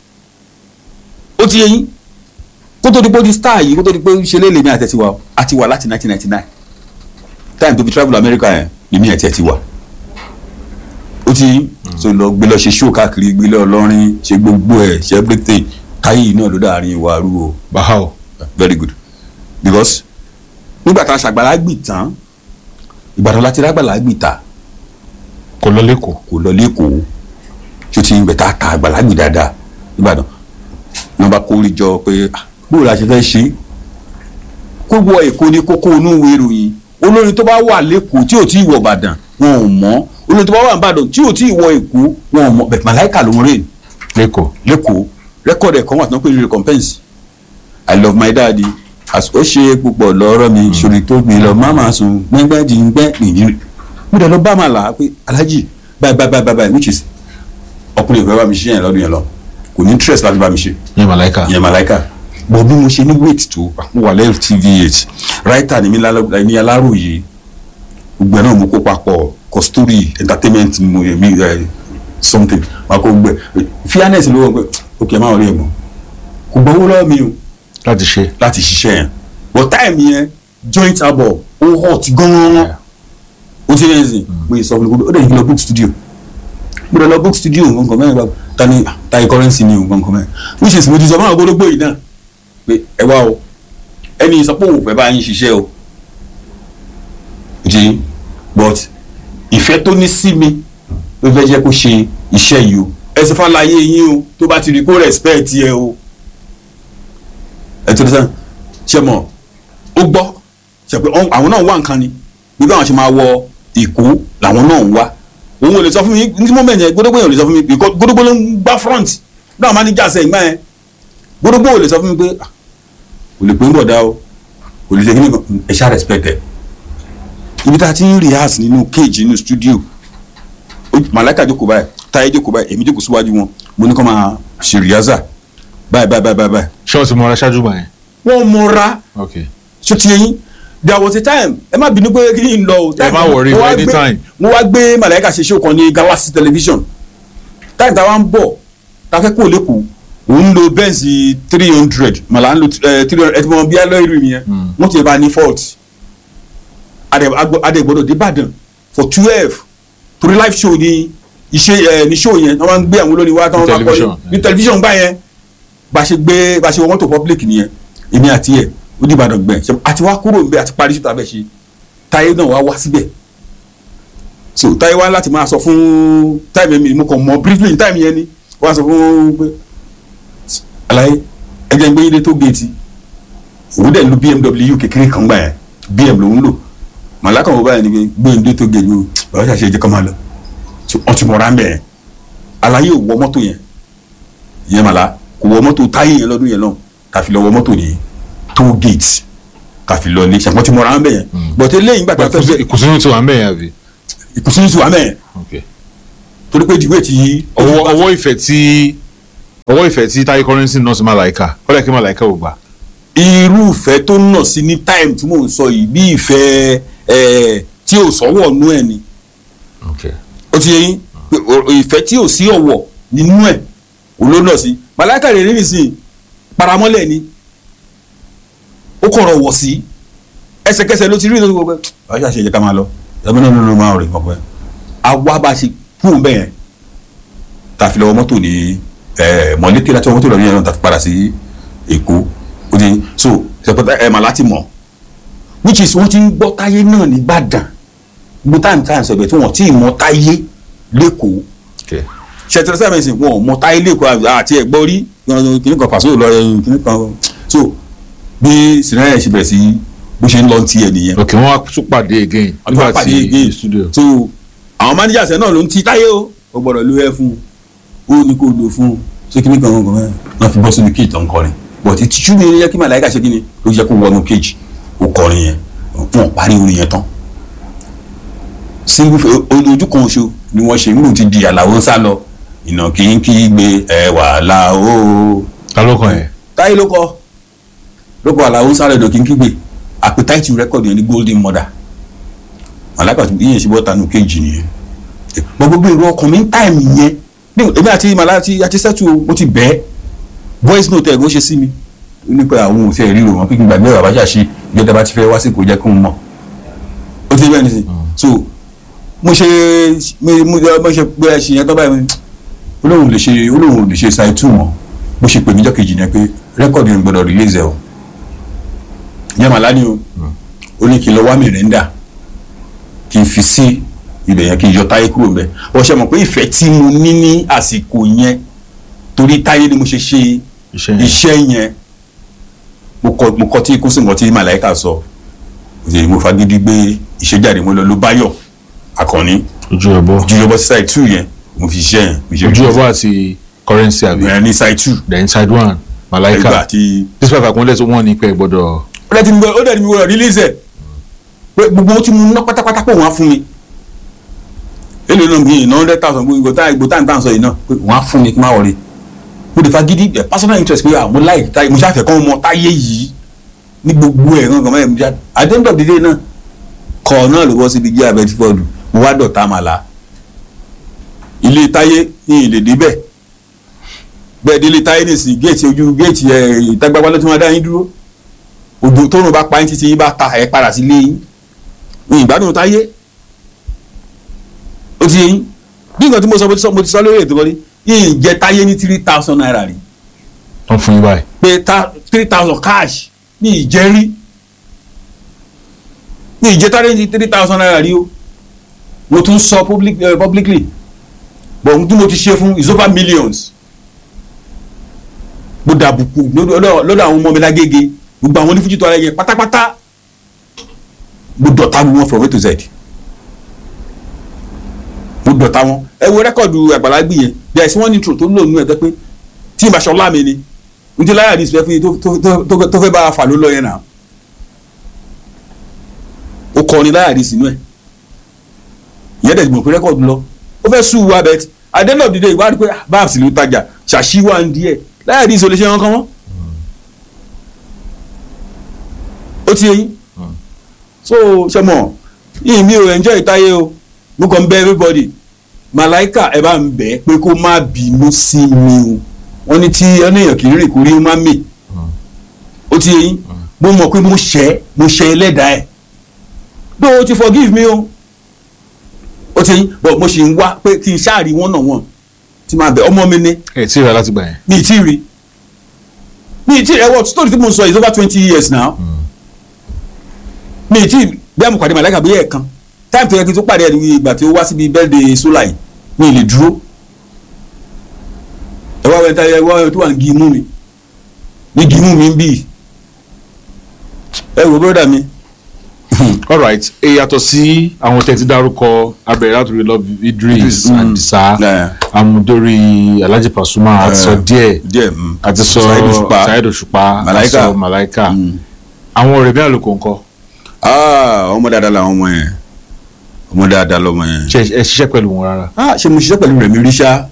ó ti yẹ yín kó tó di pé ó di star yìí kó tó di pé ó ṣe léèlè mi àti ẹ̀ ti wà á ti wà láti 1999 time tó fi travel America yẹn lèmi àti ẹ̀ ti wà ó ti yín so lọ gbé lọ ṣe show káàkiri gbé lọ lọrin ṣe gbogbo ẹ̀ ṣe everything káyé yìí náà ló dáàrin ìwà arúgbó báwo very good because nígbà tá a ṣàgbàlá gbì tán ìgbàdàn láti rágbàlá gbì ta kò lọ lẹ́kọ̀ọ́. kò lọ lẹ́kọ̀ọ́ tí ó ti ń bẹ̀ tá a ta àgbàlá gbì dáadáa nígbàdàn ní wọ́n bá kórè jọ pé ah, bóòlù la ṣe fẹ́ ṣe kó wọ èkó ní kókó inú ìwé ìròyìn olórin tó bá wà lẹ́kọ̀ọ́ tí ò tí ì wọ ìbàdàn wọn ò mọ̀ olórin tó bá wà ìbàdàn tí ò tí ì wọ èkó wọn ò mọ̀ bẹ̀tẹ̀ màláìkà ló ń rè lẹ́kọ̀ọ́. lẹ́kọ̀ọ́ rẹ́kọ̀dì ẹ̀kọ́ wà tí wọ́n pè ní recompense i love my daddy as ó ṣe púpọ̀ lọ́rọ̀ mi ṣòrí tó gbé lọ máma sùn gbẹ́ngbẹ́jì ń gbẹ́ nìyí mo dẹ̀ lọ bá màá là á pé alhaji báyìí báyìí báyìí báyìí which is ọkùnrin ìfẹ́ bá mi ṣe yẹn lọ́dún yẹn lọ kò ní interest láti bá mi ṣe yẹn màláìka. yẹn màláìka bọ̀ bí mo ṣe ní weight tó mo wà lẹ́yìn tvh writer ni mi lálọ́- ní aláròye gbogbo ẹ̀ náà mo kó papọ̀ kọ́sítórì entertainment mo mi ẹ̀ something máa kó gbẹ fairness ló wọ pé ok máa rí ẹ mọ kò gbowó lọ́wọ́ mi o láti ṣe. láti ṣiṣẹ́ yẹn but time yẹn joint album ó hot gan-an ó ti rẹ̀ sìn mo yẹ sọ fún mi pé ó dẹ̀ yìí lọ book studio mo dẹ̀ lọ book studio nǹkan mẹ́rin bá ta ni ta ni currency ni nǹkan mẹ́rin which is mo ti sọ fún àwọn gbólógbó yìí náà pé ẹ wá o ẹni sọ pé òun fẹ́ bá yín ṣiṣẹ́ o ó ti but ìfẹ́ tó ní sí mi ló fẹ́ jẹ́ kó ṣe iṣẹ́ yìí o ẹ sọ fún àlàyé yín o tó bá ti rí kó respect yẹ o ẹ tó dé sẹ́n ṣe mọ̀ ó gbọ́ ṣe pé ọ̀n- àwọn náà wá nǹkan ni bí báwọn ṣe máa wọ èkó làwọn náà ń wá òun ò lè sọ fún mi ní moment yẹn gbódógbó yẹn ò lè sọ fún mi because gbódógbó ló ń gbá front náà máa ní jà sẹ́yìn gbá yẹn gbódógbó ò lè sọ fún mi pé ah, kò lè pé ń bọ̀ dá o kò lè ṣe kí ni kan ẹ ṣá respect ẹ ibi tá a ti ń rehearse nínú cage nínú studio ó- màláìka jókòó báyìí táyé jókòó báyìí èmi jókòó síwájú wọn mo ní kó máa ṣe rehearsal báyìí báyìí báyìí báyìí ṣé wọ́n ti mọ ara ṣáájú gbà yẹn. wọ́n mọra ok ṣó ti yẹn there was a time ẹ má bínú pé kí n lọ o. Ẹ má worry, mo wá anytime. gbé- mo wá gbé màláìka ṣe show kan ní Galaxy television táyì táwa ń bọ̀ tá a fẹ́ kó lẹ́kọ̀ọ́ òun lo Benz three hundred màlá ń lo three hundred ẹ ti mọ bí alọ́ ìrìn yẹn wọ́n ti bá ní fault adẹ̀gbọ́dọ̀ débàdàn for twelve torí live show ni iṣẹ́ ẹ ní show yẹn wọ́n máa ń gbé àwọn olórin wá táwọn bá kọ́ television, ní television gbá yẹn bá a ṣe gbé bá a ṣe wọ mọ́tò public nìyẹn èmi àti ẹ̀ ó di Ìbàdàn gbẹ̀ ṣe àti wá kúrò níbẹ̀ àti parí ṣùtà bẹ́ẹ̀ ṣe táyé náà wá wá síbẹ̀ so táyé wá láti máa sọ fún táìmù mi mo kàn mọ briefly táìmù yẹn ni wọ́n á sọ fún pé àlàyé ẹgbẹ́ ń gbé yín dé tó géètì òun dẹ̀ ń lo BMW kékeré kan gbà yẹn BM lòún lò màláka wo báyìí ni pé gbé yín dé tó géètì o bàbá ṣàṣe jẹ́ kọ́ máa lọ So, wọ́n ti mọ̀ra ń bẹ̀ yẹn àlàyé ò wọ mọ́tò yẹn ìyẹn màlá kò wọ mọ́tò táyé yẹn lọ́dún yẹn náà tàfi lọ wọ mọ́tò nìyẹn toll gate ká fi lọ ilé ṣàpọ̀ tí mo ra ń bẹ̀ yẹn bọ̀tẹ́ lẹ́yìn gbàtà fẹ́ fẹ́ ìkùnsínú tí wà ń bẹ̀ yẹn àbí. ìkùnsínú ti wà mẹ́ẹ̀ Okay. torí pé ìdìbò tí ọwọ́ ọwọ́ ìfẹ́ tí ọwọ́ ìfẹ́ tí táyé kọ́rẹ́nsì náà sí màláìka kọ́lẹ̀ kí màláìka ò gbà. irúfẹ́ tó nà sí ní time tí mò ń sọ yìí bí ìfẹ́ ẹ̀ tí ò sọ́wọ́ nú ẹ̀ ni ó ti yẹ yín pé o- ìfẹ́ tí ò sí ọ̀wọ̀ nínú ẹ̀ olóńdọ̀ sí màláìka rẹ̀ rí nìsín paramọ́lẹ̀ ni ó kọ̀rọ̀ wọ̀ sí ẹsẹ̀kẹsẹ̀ ló ti rí ìdókòwò pé ọ̀ṣà ṣe jẹ́ ká máa lọ ẹ̀mí náà ló máa rìn ọ̀pẹ́ àwa bá ṣe kú bẹ́ẹ̀ yẹn tá a fi lọ́wọ́ mọ́tò ní ẹ̀ mọ̀lẹ́tẹ̀ láti wọ́n mọ́tò lọ́wọ́ yẹn náà tá a fi padà sí Èkó ó ti so ṣèpẹ́tà ẹ̀ màlá ti mọ̀ which is wọ́n ti ń gbọ́ táyé náà ní Ìbàdàn gbogbo táìmù táìmù sọ̀bẹ̀ tí wọ́n ti mọ táyé lẹ́kọ̀ọ́ ṣètìlẹ́ sábà ẹ̀sìn wọn ò mọ táyé lẹ́kọ̀ọ́ àti ẹ̀gbọ́ rí kìnnì kan pàṣẹ lọ kìnnì kan so bí sinayẹ ṣe bẹ̀rẹ̀ sí bó ṣe ń lọ tiẹ̀ nìyẹn ok wọ́n wá tún pàdé again wọ́n tún wá pàdé again. studio. so àwọn managers ẹ̀ náà ló ń ti táyé o ó gbọ́dọ̀ ló ẹ fún un ó ní kó lò fún un ṣé kìnnì kan kan kan náà fi bọ́ sínú kéèjì tó ń kọrin but ìtìjú mi yẹ kí màláìka ṣe kíni ló yẹ kó wọnú kéèjì ó kọrin yẹn wọn parí orin yẹn tán single fa- ojú kan oṣù ni wọ́n ṣe ń ti di àlàó sá lọ ìnà kí n kí gbé ẹwà làó ta ló kàn yẹn. táyé ló kọ ló kọ àlàó sá lọ kí n kí gbé appetite record yẹn ní golden mother màláìka tó yíyan ṣe bọ́ tanu kéjì nìyẹn mo gbogbo èrò ọkàn mi ń táìmù yẹn bí èmi àti màlá àti àti sẹ́tù mo ti bẹ́ẹ̀ voice note ẹ̀ ló ṣe sí mi ó ní pé àwọn òfin ẹ̀rí rò wọ́n pé kí n gbàgbé ọ̀rọ̀ àbájá ṣe ìjọba bá ti fẹ́ wá sí kò jẹ́ kó n mọ̀ ó ti bẹ́ẹ̀ nísìnyí so mo ṣe mo mo mo ṣe pé ẹ ṣe yẹn tó báyìí olóhùn lè ṣe olóhùn lè ṣe ṣáì tù mọ́ bó ṣe pè mí jọ́kejì yẹn pé rẹ́kọ̀dì yẹn gbọ́dọ̀ release ẹ̀ o yẹn màlá ni o ó ní kí n lọ wá mìrìndà kí n fi sí ibẹ̀ yẹn kí n yọ táyé kúrò mbẹ̀ wọ́n ṣe mọ̀ pé ìfẹ́ tí mo ní ní àsìkò yẹn torí táyé ni mo ṣe ṣe iṣẹ́ yẹn. iṣẹ́ yẹn mo kọ mo kọ tí kó sì mọ tí màláìka sọ òṣèlú mo fagídí gbé ìṣèjáde mo lọ ló báyọ̀ akọni ojú ọbọ jùlọbọ sí side two yẹn mo fi ṣiṣẹ́ yẹn mo ṣe ojú ọbọ àti currency àbí yẹn ní side two the inside one ẹgbà malaika àti despite àkúnlẹ̀ tó wọ́n ní pé ẹ gbọ́dọ̀ ó dẹ̀ ti mi gbọ́- ó dẹ̀ ti mi gbọ́dọ̀ release ẹ̀ pé gbogbo ohun tí mo ná pátápátá pé wọ́n á fún mi èlò náà mi ìná hundred thousand gbogbo ìgbò tá ìgbò tá ìtàn sọ yìí náà pé wọ́n á fún mi kí n má wọlé mo lè fagídí ẹ̀ personal interest pé à mo láì táyé mo ṣàfẹ́ kọ́ ọmọ táyé yìí ní gbogbo ẹ̀ gangan mẹ́rin mo ṣá at the end of the day náà kọ̀ náà ló bọ́ síbi jẹ́ abẹ́tífọ́ọ̀dù mo wá dọ̀tá màlá ilé táyé ní ilé débẹ̀ bẹ́ẹ̀ délé táyé nìsín géètì ojú géètì ẹ̀ ìtagbágbá ló tún máa dá yín dúró òjò tó rùn bá pa yín títí yín bá ta ẹ̀ padà sí ilé yín ní ìgbádùn táyé ó ti yé yín bí nǹkan tí mo sọ mo ti sọ mo ti sọ lórí ètò kọ́ni yín jẹ táyé ní three thousand naira rí wọ́n fún yín báyìí pé ta three thousand cash ní ìjẹ́rí ní ìjẹ́ táyé ní three thousand naira rí o mo tún sọ public, uh, publicly but ohun tí mo ti ṣe fún is over millions mo dàbùkù lọ́dọ̀ lọ́dọ̀ àwọn ọmọ mi lágége gbogbo àwọn onífújì tó ara yẹn pátápátá mo dọ̀tá gbogbo wọn from A to Z mo dọ̀tá wọn ẹ wo rẹ́kọ̀dù àgbàlagbì yẹn there is one intro tó ń lò nínú ẹ̀ tẹ́ pé tí ìbáṣọ ọlá mi ni n ti láyà dísìpẹ́ fún yín tó- tó- tó- tó- tó fẹ́ bá a fà ló lọ yẹn náà ó kọrin láyà dísì inú ẹ̀ ìyẹn dẹ̀ gbọ̀n pé rẹ́kọ̀dù lọ ó fẹ́ sùn wá bẹ́ẹ̀ at the end of the day ìwádìí pé ah, babs ló tajà ṣàṣìwà ń díẹ̀ láyà dísì olè ṣe wọn kán mọ́ ó ti yẹ yín so ṣe mọ̀ yìí mi ò enjoy ìtayé o mo kàn ń bẹ everybody màláìkà ẹ bá ń bẹ̀ pé kó má bínú sí mi o wọ́n ní tí ẹnìyàn kì í rìn kórí ó má mì ó ti yẹ yín mo mọ̀ pé mo ṣẹ̀ mo ṣẹ̀ ẹlẹ́dàá ẹ̀ bó o ti forgive me o ó ti yẹ yín but mo ṣì ń wá pé kí n ṣáàrí wọ́n náà wọ́n tí máa bẹ̀ ọmọ mi ní ẹ tí ì rà láti gbà yẹn mi ì tí ì rí mi ì tí ì rí ẹ wọ́n story tí mo sọ is over twenty years now mi ì tí ì bí àmì pàdé màláìka bí ẹ̀ẹ̀kan táìmù tó yẹ kí n tó pàdé ẹ̀ ní ìgbà tí ó wá síbi birthday sola yìí mi ì lè dúró ẹ wá wẹ́n táyà ẹ wá wẹ́n tó wà ní gímú mi ní gímú mi ń bì ẹ wò bọ́dà mi alright ẹ yàtọ̀ sí àwọn tẹ̀tí dárúkọ abẹ̀rẹ̀ látòrí love Idris Idris, mm. Adisa Yeah. amúdórí Alhaji Pasuma àti sọ díẹ̀ díẹ̀ mm. àti sọ Saheed Òṣùpá. Saheed Òṣùpá àti Malaika. sọ Malaika Mm. àwọn ọ̀rẹ́ bí àlùkò ńkọ́ ah ọmọ dáadáa làwọn ọmọ yẹn ọmọ dáadáa lọmọ yẹn. ṣe ẹ ṣiṣẹ́ pẹ̀lú wọn rárá ah ṣe mo ṣiṣẹ́ pẹ̀lú rẹ̀ mi rí ṣá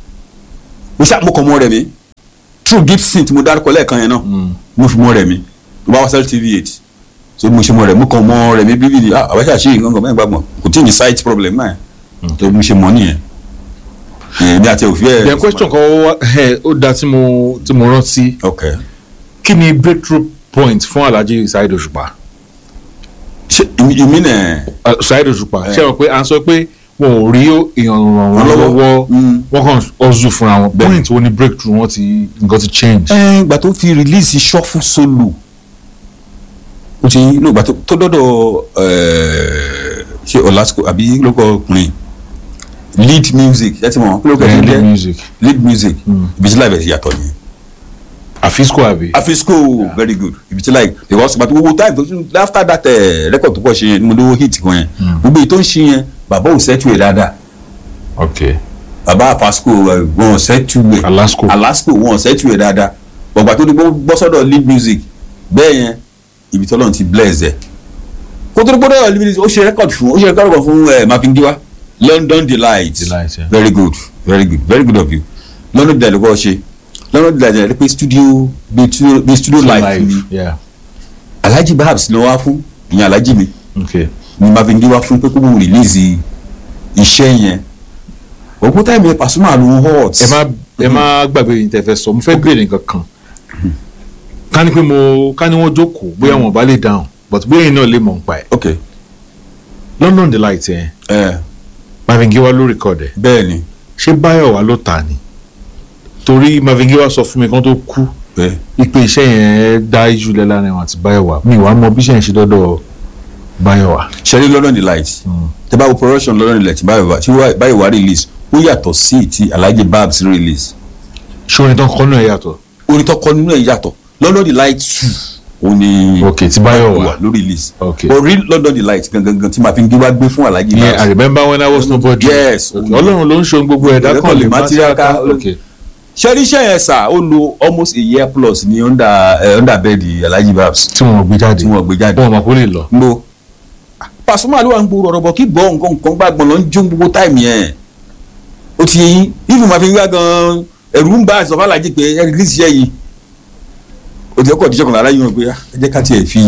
mo ṣá mo kọ́ mọ́ rẹ̀ mi true gibson tí mo dárúkọ lẹ́ẹ̀kan yẹn náà mo fi mọ́ rẹ̀ mi tó bá wá sẹ́lẹ̀ tv eight so mo ṣe mọ́ rẹ̀ mo kàn mọ́ rẹ̀ mi bíbí ah àbáṣà ṣe nǹkan kan bẹ́ẹ̀ gbàgbọ́ kò tí ì ní site problem náà tó mo ṣe mọ́ nìyẹn èmi àti òfin ẹ̀. then question kan wá ẹ ó da tí mo tí mo rántí ok kí ni breakthrough point fún Alhaji Saheed Òṣùpá ṣe ìmí nẹ̀ Uh, Saheed Òṣùpá Eh. ṣe wọ́n pé à ń sọ pé wọn ò rí èèyàn ràn wọ́n Ràn lọ́wọ́. lọ́wọ́ Mm. wọ́n kàn ọ̀zù fúnra wọn Bẹ́ẹ̀ni. point wo ni breakthrough wọn ti nǹkan ti change. ẹ ìgbà tó fi release shuffle solo o ti ní ìgbà tó tó dọ́dọ̀ ẹ̀, ṣe ọ̀làsíkò àbí lóko ọkùnrin lead music ẹ ti mọ̀ kí ló kẹ́ Eh, ẹ lead jẹ́ music lead music Mm. ibi tí láìpẹ́ yàtọ̀ ni àfisco àbí. afisco very good ibi tí láì because ìgbà tó gbogbo time tó tún after that ẹ̀, record tó pọ̀ ṣe yẹn ni mo lówó hit kan yẹn Mm. gbogbo èyí tó ń ṣe yẹn bàbá ò sẹ́tù ẹ̀ dáadáa ok bàbá afasco ẹ̀, wọn ò sẹ́tù ẹ̀ alasco alasco wọn ọ̀sẹ̀ tù ẹ̀ dáadáa bọ̀gbà tó dúpọ̀ bọ́ sọ́dọ̀ lead music bẹ́ẹ̀ yẹn ibi tọ́lọ́run ti bless ẹ̀ kó tó dúpọ̀ dọ́dọ̀ lead music ó ṣe record fún ó ṣe record kan fún ẹ̀ mafindiwa London Delight Delight, yeah. very good very good very good of you London Delight ló kọ́ ṣe London Delight ẹ̀ pé studio bí studio bí studio live ni yeah Alhaji Babs ló wá fún ìyẹn Alhaji mi ok ni mafindiwa fún pé kó mú release iṣẹ́ yẹn òkú táìmù yẹn Pasuma ló ń hot ẹ má ẹ má gbàgbé yìí tẹ́ fẹ́ sọ mo fẹ́ béèrè nǹkan kan ká ní pé mo ká ní wọ́n jókòó bóyá wọn ò bá lè dáhùn but bóyá yìí náà lè mọ̀ nípa ẹ̀ ok London Delight yẹn ẹ Mavingiwa ló record ẹ̀ bẹ́ẹ̀ ni ṣé Báyọ̀wá ló tà ní torí Mavingiwa sọ fún mi kan tó kú bẹ́ẹ̀. ipe iṣẹ́ yẹn dá ijú lẹ́ láàrin wọn àti Báyọ̀wá mi wàá mọ bí iṣẹ́ yẹn ṣe dọ́dọ̀ Báyọ̀wá. ṣẹlẹ̀ London Delight tẹ bá wo production London Delight báyìí wá tí wá- báyìí wá release ó yàtọ̀ sí ti Alhaji Babs release ṣé orin tán kọ́ náà yàtọ̀. orin tó kọ nínú ẹ̀ yàtọ̀ London Delight two ó ní ok tí Báyọ̀wá ló release ok but real London Delight gangan gan tí màá fi ń gbé wá gbé fún Alhaji yeah, I Babs remember when I was nobody. Yes. Ok, Ọlọ́run ló ń ṣe ohun gbogbo ẹ̀dá kan lè má Material tiraka. ká- ok ṣẹ́rí iṣẹ́ yẹn sà ó lo almost a year plus ní under eh, under bed Alhaji Babs tí wọn gbé jáde tí wọ́n gbé jáde wọn mọ̀ kó lè lọ. gbó Pasuma ló wà ń gbòòrò ọ̀rọ̀ bọ̀ kí gbọ́ nǹkan nǹkan gbàgbọ́n lọ ń jó gbogbo táìmù yẹn ó ti yẹn ifun máa fi wá gan ẹ̀rù ń bá àìsàn fàlàjì pé ẹ rìlíìsì iṣẹ́ yìí ó ti ọkọ̀ ìdíjọ́ kan lára yìí wọn pé ah, ẹ jẹ́ ká tiẹ̀ fi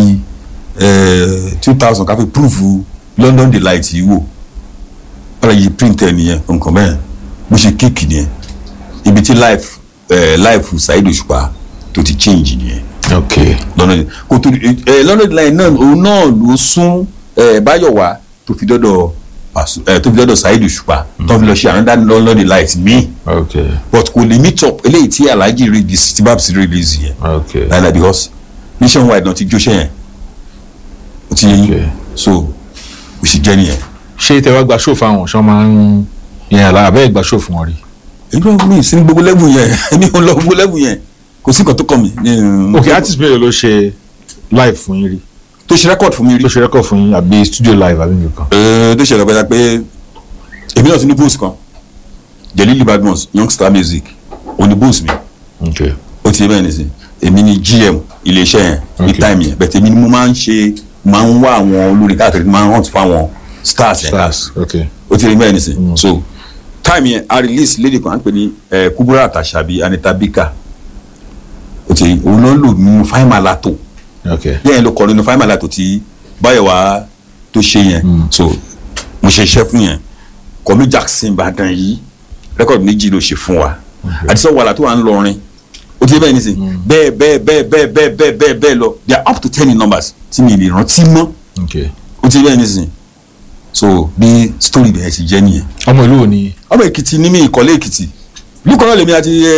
two thousand ká fi proof London Delight yìí wò fàlàjì print ẹ̀ nìyẹn nǹkan bẹ́ẹ̀ bó ṣe kéèkì nìyẹn ibi tí life eh, life Saheed Òṣùpá tó ti change nìyẹn ok lọ́nà kò tó ẹ lọ́nà line náà òun náà ló sún ẹ Báyọ̀wá tó fi dọ́dọ̀ Pasu- ẹ tó fi dọ́dọ̀ Saheed Òṣùpá tó fi lọ ṣe another London Delight míì ok but kò lè meet up eléyìí tí Alhaji release tí Babs release yẹn ok láìláì because nationwide náà ti jó ṣẹ́ yẹn ó ti yẹ ok yín so kò sì jẹ́ nìyẹn. ṣé tẹ wá gba ṣòfò àwọn ṣọ́ máa ń yẹn àlá àbẹ́ ìgbà ṣòfò wọn rí. èyí ló mi sí ní gbogbo level yẹn èmi ò lọ gbogbo level yẹn kò sí nǹkan tó kàn mí. ní- ok artist mélòó ló ṣe live fún yín rí tó ṣe record fún mi rí. tó ṣe record fún yín àbí studio live àbí nǹkan. Ẹ, tó ṣẹlẹ̀ pẹ́ta pé èmi náà ti ní boost kan Jelili Badmus youngstar music ó ní boost mi ok ó ti bẹ́ẹ̀ nísìn èmi ní GM iléeṣẹ́ yẹn ní Okay. time yẹn bẹ̀tẹ̀ èmi ni mo máa ń ṣe máa ń wá àwọn olórin káàkiri máa ń hunt fáwọn stars yẹn ká stars ok ó ti rí bẹ́ẹ̀ nísìn so time yẹn a release lady kan à ń pè ní ẹ, Kubura Àtàṣàbí Anita Bika ó ti rí òun náà lò nínú fáìmà látò ok yẹn ló kọ nínú fáìmà látò tí Báyọ̀wá tó ṣe yẹn so mo ṣe iṣẹ́ fún yẹn kọ́mí Jackson Ìbàdàn yìí rẹ́kọ̀dì méjì ló ṣe fún wa àdìsọ́ wàhálà tó wà ń lọrin ó ti bẹ́ẹ̀ nísìn bẹ́ẹ̀ bẹ́ẹ̀ bẹ́ẹ̀ bẹ́ẹ̀ bẹ́ẹ̀ bẹ́ẹ̀ bẹ́ẹ̀ bẹ́ẹ̀ lọ they are up to ten in numbers tí mi lè rántí mọ́ ok ó ti bẹ́ẹ̀ nísìn so bí story bẹ́ẹ̀ ti jẹ́ nìyẹn ọmọ ìlú wo ni ọmọ Èkìtì ní mi ìkọ́lé Èkìtì lukọ náà lèmi àti ẹ,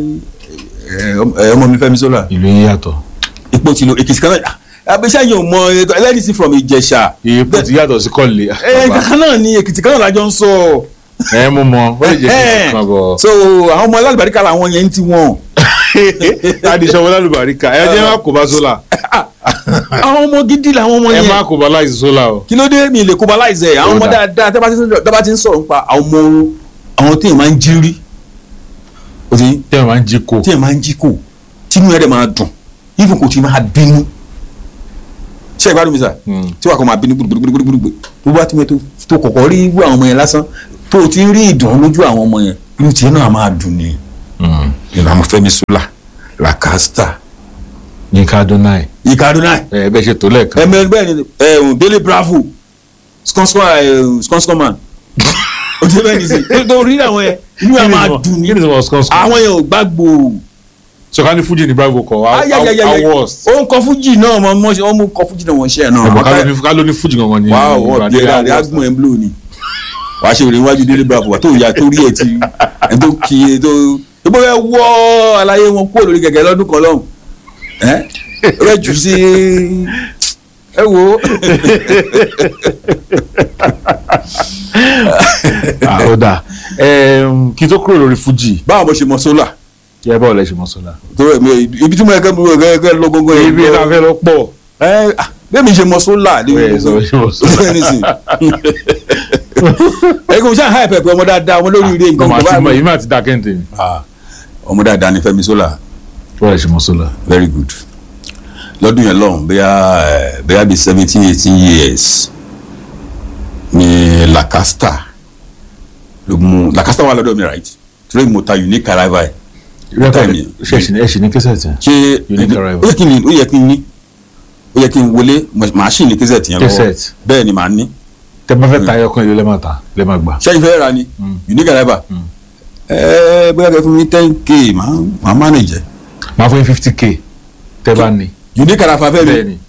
ẹ, ọmọ mi Fẹ́mi Sola ìlú yín yàtọ̀ ipò ti lo Èkìtì kan náà abẹ́sẹ̀ yìí ò mọ ẹlẹ́dìsí from Ìjẹ̀ṣà èèpo ti yàtọ̀ sí kọ́lé ẹ kankan náà ni Èkìtì kan náà lájọ ń sọ ẹ mú mọ ó lè jẹ́ kí n kan bọ̀. so àwọn ọmọ alábàríkà làwọn yẹn ń ti wọn adìsọ́wọ́ lálùbáríkà ẹ jẹ́ wá kó bá sólà àwọn ọmọ gidi làwọn ọmọ ẹ yẹn má kó baláìsí sólà o. kí ló dé mi lè kóbaláìsẹ ẹ àwọn ọmọ Ó dà. dáadáa tẹ́ bá ti ń sọ̀rọ̀- tẹ́ bá ti ń sọ̀rọ̀ nípa àwọn ọmọ àwọn tí èèyàn máa ń jí rí o ti tí wọn máa ń jí kó. tí èèyàn máa ń jí kò tínú ẹ̀ dẹ̀ máa dùn even kò tí máa bínú ṣé ẹ gbádùn mi sà Mm. tí wàá kọ́ máa bínú gbùdùgbùdùgbùdùgbù tó bá ti mẹ́ tó tó kọ̀kọ́ rí irú àwọn ọmọ yẹn lásán tó o ti ń rí ìdùnnú lójú àwọn ọmọ yẹn inú tiẹ̀ náà máa dùn ni Mm. ìlànà Fẹ́mi Sola Lacasta Yínká Adonai Ika Adonai ẹ bẹ ṣe tó lẹ́ẹ̀kan. ẹmẹ bẹ́ẹ̀ ni ẹhùn Délé Bravo skọnskọn man o ti bẹ́ẹ̀ ni sí tó rí àwọn yẹn inú ẹ̀ máa dùn ní kí ni sọ skọ́nskọ́n. àwọn yẹn ò gbàgbó sọ̀ká ní fújì ní bravo kọ̀ ayayayaya awards. ó ń kọ fújì náà mọ mọ ó mú kọ fújì náà wọn ṣe ẹ náà ọ̀bọ̀ ká ló ní- ká ló ní fújì gangan ní. wàá ọ Ìbàdàn bí ẹ dáadé awards. agbọn ẹ ń blò ni wàá ṣe ìrìn iwájú Délé Bravo wà tó yà tó rí ẹ ti ẹ tó kí ẹ tó tó bó fẹ́ wọ́ àlàyé wọn kúrò lórí kẹ̀kẹ́ lọ́dún kan lọ́hùn ẹ rẹ jù sí ẹ wo Ah, ó dáa Ẹm, kí n tó kúrò lórí fújì báwo mo ṣe mọ sólà yẹ báwo lẹ ṣe mọ sọlá. tó rẹ mi ibi tí mo yẹ kẹ́ mo yẹ kẹ́ lọ gbogbo yẹn ibi náà fẹ́ lọ pọ̀. ẹ ah, bẹ́ẹ̀ mi ṣe mọ sólà ní Bẹ́ẹ̀ sọ ṣe mọ sólà. ẹ kò sáà háì pẹpẹ ọmọ dáadáa ọmọ lórí ire nǹkan ọmọ àti mọ báyìí. èyí máa ti da kẹ́hìntì mi. Ah, ọmọ dáadáa ni Fẹ́mi Sola báwo lẹ ṣe mọ sọlá. very good lọ́dún yẹn lọ́hùn bóyá ẹ, bóyá bíi seventeen eighteen years ni Lacasta ló mú Lacasta wà lọ́dọ̀ mi right torí mo ta unique arrival rẹ́kọ̀dì ṣe ẹ̀ṣin ẹ̀ṣin ní kẹsẹ̀tì. ṣé Unique arrival. ó yẹ kí n ó yẹ kí n ní ó yẹ kí n wọlé màá ṣì ní kẹsẹ̀tì yẹn lọ́wọ́ Cassette. bẹ́ẹ̀ ni màá ní tẹ bá fẹ́ ta ẹyọkan ìlú lẹ́ẹ̀ máa ta lẹ́ẹ̀ máa gbà. ṣẹ́yìn fẹ́ ra ni Mm. unique arrival ẹ̀ẹ́ bóyá kẹ́ fún mi ten k màá màá manage ẹ̀. máa fún yín fifty k tẹ bá ní. unique arrival fẹ́ mi bẹ́ẹ̀ ni.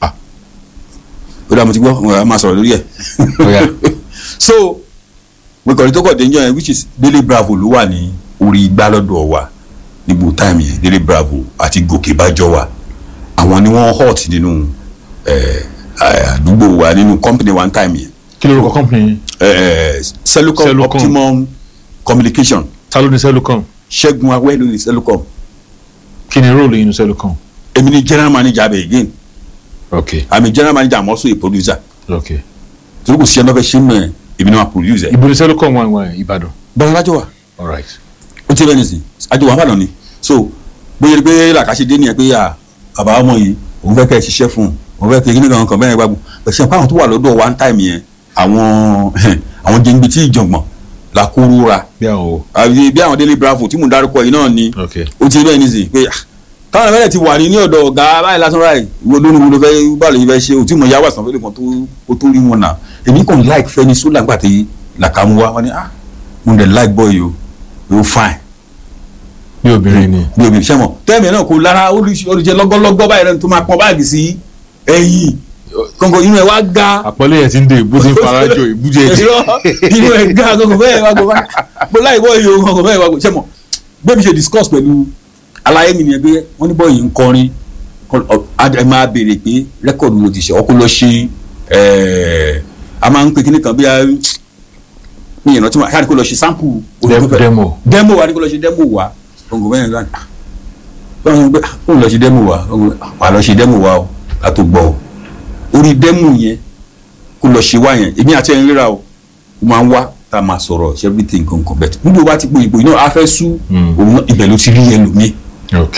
ó dà mo ti gbọ́ mo máa sọ̀rọ̀ lórí ẹ̀. Ó yá. so mo kàn ní tó kọ̀ dé yẹn which is Délé Bravo ló wà ní orí igbá lọ́dọ̀ wa níbo táìmù yẹn Délé Bravo àti Gòkè Bájọ́ wa àwọn ni wọ́n hot nínú ẹ̀, ẹ̀, àdúgbò wa nínú company one time yẹn kí lórúkọ company ẹ̀, Cellucom Cellucom. Optimum Communication ta ló ní Cellucom Ṣẹ́gun Awẹ́ ló ní Cellucom kí ni róòlù yín ní Cellucom. èmi ni general manager abẹ again ok i'm a general manager i'm also a producer ok. torí kò sí ẹni tó fẹ́ ṣe mọ́ ẹ̀ èmi ni wọ́n produce ẹ̀ ibo ni Cellucom wà wà Ìbàdàn. bọ́lá lájọ́ wa. all right. ó ti bẹ́ẹ̀ nìsín àjọ wàhálà náà ni so bóyá pé làkàṣe dé nìyẹn pé à bàbá ọmọ yìí òun fẹ́ kẹ́ ẹ ṣiṣẹ́ fún un òun fẹ́ kẹ́ ẹ kíní kan kan bẹ́ẹ̀ gbàgbọ́ pẹ̀sẹ̀ pé àwọn tó wà lọ́dọ̀ one time yẹn àwọn àwọn jẹ́ngbẹ́ tí ìjọ̀gbọ̀n la kúrú ra bí àwọn o. àbí bí àwọn Délé Bravo tí mò ń dárúkọ yìí náà ni ok. ó ti bẹ́ẹ̀ nìsín pé ah, táwọn ẹ̀fẹ́ ti wà ní ní ọ̀dọ̀ ọ̀gá báyìí lásán ráì wo lónìí wo ló fẹ́ báwo lè fẹ́ ṣe òtí mo yá wà sàn fẹ́lẹ̀ kan tó kó tó rí wọn náà èmi kàn like Fẹ́mi Sola nígbà tí làkàmú wa wọn ni ah mo dẹ̀ like boy yìí o yóò fine bí obìnrin ni. bí obìnrin sẹ́mọ̀ tẹ́ẹ̀mì náà kò lára olùjẹ lọ́gọ́lọ́gọ́ báyìí rẹ̀ tó máa pọn báàgì sí ẹ̀yìn kọ̀ǹkọ̀ inú ẹ̀ wá ga àpọ́nlé yẹn ti ń dé ìbú ti ń farajọ ìbú jẹ jẹ. Irọ́, inú ẹ̀ ga kọ̀ǹkọ̀ bẹ́ẹ̀ wá gbọ́ bó láì bọ́ iye kọ̀ǹkọ̀ bẹ́ẹ̀ wá gbọ́ sẹ́mọ̀ bẹ́ẹ̀ mi ṣe discuss pẹ̀lú aláyé mi nìyẹn pé wọ́n ní bọ́ọ̀yì ń kọrin kọ- ọ- a- ẹ máa béèrè pé rẹ́kọ̀dù ló ti ṣe ọkọ lọ ṣe ẹ̀ẹ́, a máa ń pe kíní kan bí a mi ìrántí wọn àti kó lọ ṣe sample orin tó fẹ́- demo. demo wa ni kó lọ ṣe demo wa gbọ̀ngàn bẹ́ẹ̀ gan báwọn sọ pé ah, kó lọ ṣe demo wa gbọ̀ngàn bẹ́ẹ̀, ah, wà lọ ṣe demo wa o ká tó gbọ́ o orí demo yẹn kó lọ ṣe wá yẹn èmi àti ẹni ríra o ó máa ń wá tá a máa sọ̀rọ̀ ṣe everything kankan bẹ́ẹ̀ níbi o bá ti po ìbò yìí náà a fẹ́ sú Mm. òun náà ibẹ̀ ló ti rí yẹn lómi ok.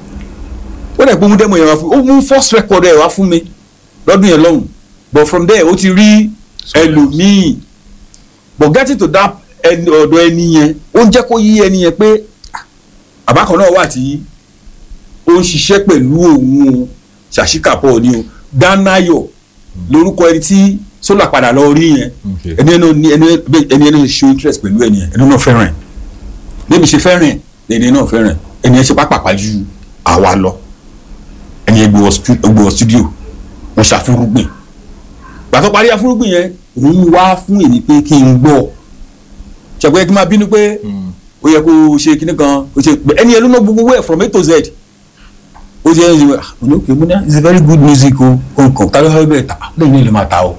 ó dẹ̀ pé ó mú demo yẹn wá fún mi ó mú first record ẹ̀ wá fún mi lọ́dún yẹn lọ́hùn but from there ó ti rí ẹlòmíì but getting to that ẹni ọ̀dọ̀ ẹni yẹn ó ń jẹ́ kó yí ẹni yẹn pé ah, àbá kan náà wà tí ó ń ṣiṣẹ́ pẹ̀lú òun o ṣàṣìkàpọ̀ ni o dánáyọ̀ lórúkọ ẹni tí Sola padà lọ rí yẹn ok. ẹni ẹni ní ẹni ẹni ẹni show interest pẹ̀lú ẹni yẹn ẹni náà fẹ́ràn ẹ̀ lébi ṣe fẹ́ràn ẹ̀ ẹni náà fẹ́ràn ẹ̀ ẹni yẹn ṣe pápápá ju àwa lọ ẹni yẹn gbé wọ stu- gbé wọ studio wọn ṣàfúrúgbìn gbàtọ́ parí afúrúgbìn yẹn òun wá fún èmi pé kí n gbọ́ ṣàgbọ́n kí n máa bínú pé Mm. ó yẹ kó o ṣe kíní kan o ṣe ẹni yẹn ló ná gbogbo wẹ̀ from A to Z ó ti ẹni ṣe mo ní òkè mo ní it's a very good music o kọ̀ọ̀kan tá ló fẹ́ bẹ̀rẹ̀ ta lẹ́yìn náà lè máa ta o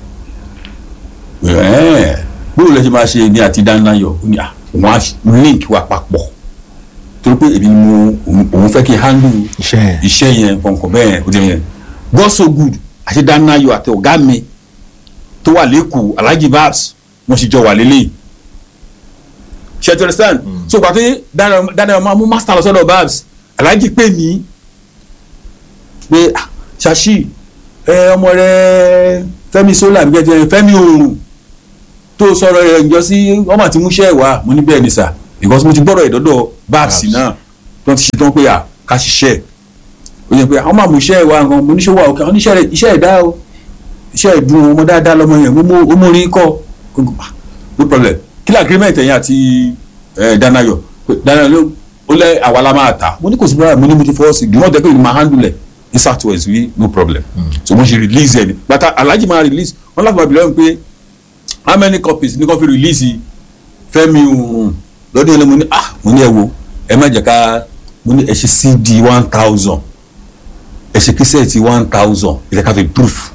ẹ̀ẹ́ bóòlù ẹ ṣe máa ṣe ní àti dáńláyọ̀ ó ní à òun á link wa papọ̀ torí pé èmi ni mo òun- òun fẹ́ kí n handle iṣẹ́ yẹn. iṣẹ́ yẹn kọ̀ọ̀kan bẹ́ẹ̀ ó ti yẹn God so good àti Danayo àti ọ̀gá mi tó wà lẹ́kọ̀ọ́ Alhaji Babs wọ́n sì jọ wà lélẹ́yìí ṣe to understand so pàtó Danayo máa mú master lọ sọ́dọ̀ Babs Alhaji pè mí pé ah, Ṣàṣì ẹ ọmọ rẹ Fẹ́mi solar bí kẹjẹ Fẹ́mi oòrùn tó sọ̀rọ̀ ẹ ǹjọ́ sí ọmọ àti múṣẹ́ wà mo ní bẹ́ẹ̀ ni sà because mo ti gbọ́dọ̀ ìdọ́dọ̀ Babs Babs. náà tó ti ṣe tán pé à ká ṣiṣẹ́ ó yẹ pé àwọn máa mú iṣẹ́ wa nǹkan mo níṣẹ́ wa òkè àwọn oníṣẹ́ rẹ̀ iṣẹ́ ẹ̀dá o iṣẹ́ ìdùn ọmọ dáadáa lọmọ yẹn mo mú- ó mú orin kọ́ Gbogbo, ah, no problem kí ni agreement ẹ̀yin àti eh, Danayo Pé Danayo ló ó lẹ́ àwa la máa tà mo ní kò sí bára mo ní mo ti fọwọ́ sí i gbọ́n tẹ́ pé mo máa handle ẹ̀ ní southwest wí no problem so mo ṣe release ẹ̀ ní bàtà Alhaji máa release wọ́n láti máa bìlẹ̀ wọn pé how many copies ní kò fi release Fẹ́mi Oòrùn lọ́dún yẹn lé mo ní ah mo ní ẹ wo ẹ má jẹ́ ká mo ní ẹ ṣe CD one thousand ẹ ṣe kíṣẹ́ẹ̀tì one thousand ẹ jẹ́ ká fi proof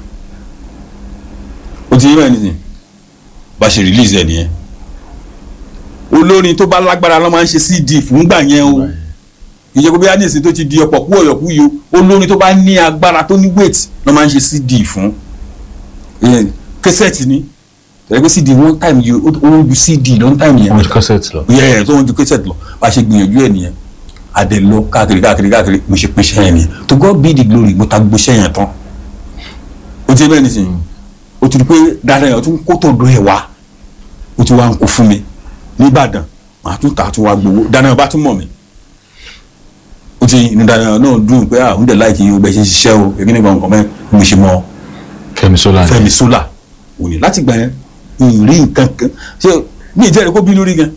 o ti yé mẹ́rin nísìn bá ṣe release ẹ̀ nìyẹn olórin tó bá lágbára ló máa ń ṣe CD fúngbà yẹn o ìyẹn kó bí ánìsìn tó ti di ọ̀pọ̀ kú ọ̀yọ̀kú yìí o olórin tó bá ní agbára tó ní weight ló máa ń ṣe CD fún ìyẹn kíṣẹ́ẹ̀tì ni tẹ̀lé pé CD one time yìí ó ó ń ju CD long time yẹn wọ́n ti cassette lọ. yẹ tó ń ju kíṣẹ́ẹ̀tì lọ bá ṣe gbìyànjú ẹ̀ nìyẹn adẹ lọ káàkiri káàkiri káàkiri mo ṣe pèsè yẹn nìyẹn to God be the glory mo ta gbèsè yẹn tán o ti bẹ́ẹ̀ nísìnyí o ti di pé dáadáa yẹn o tún kó tó do ẹ̀ wá o ti wá ń kó fún mi nìbàdàn màá tún tà tún wá gbowó dáadáa yẹn bá tún mọ̀ mi o ti inú dáadáa yẹn náà dùn pé àwọn dẹ̀ láìkì o bẹ̀ ṣe ṣiṣẹ́ o èmi nígbà nǹkan mẹ́ mo ṣe mọ́ Fẹ́mi Sola. Fẹ́mi Sola òní láti gbà yẹn n rí nǹkan kan ṣé ní ìjẹ́rìí kó bínú rí gan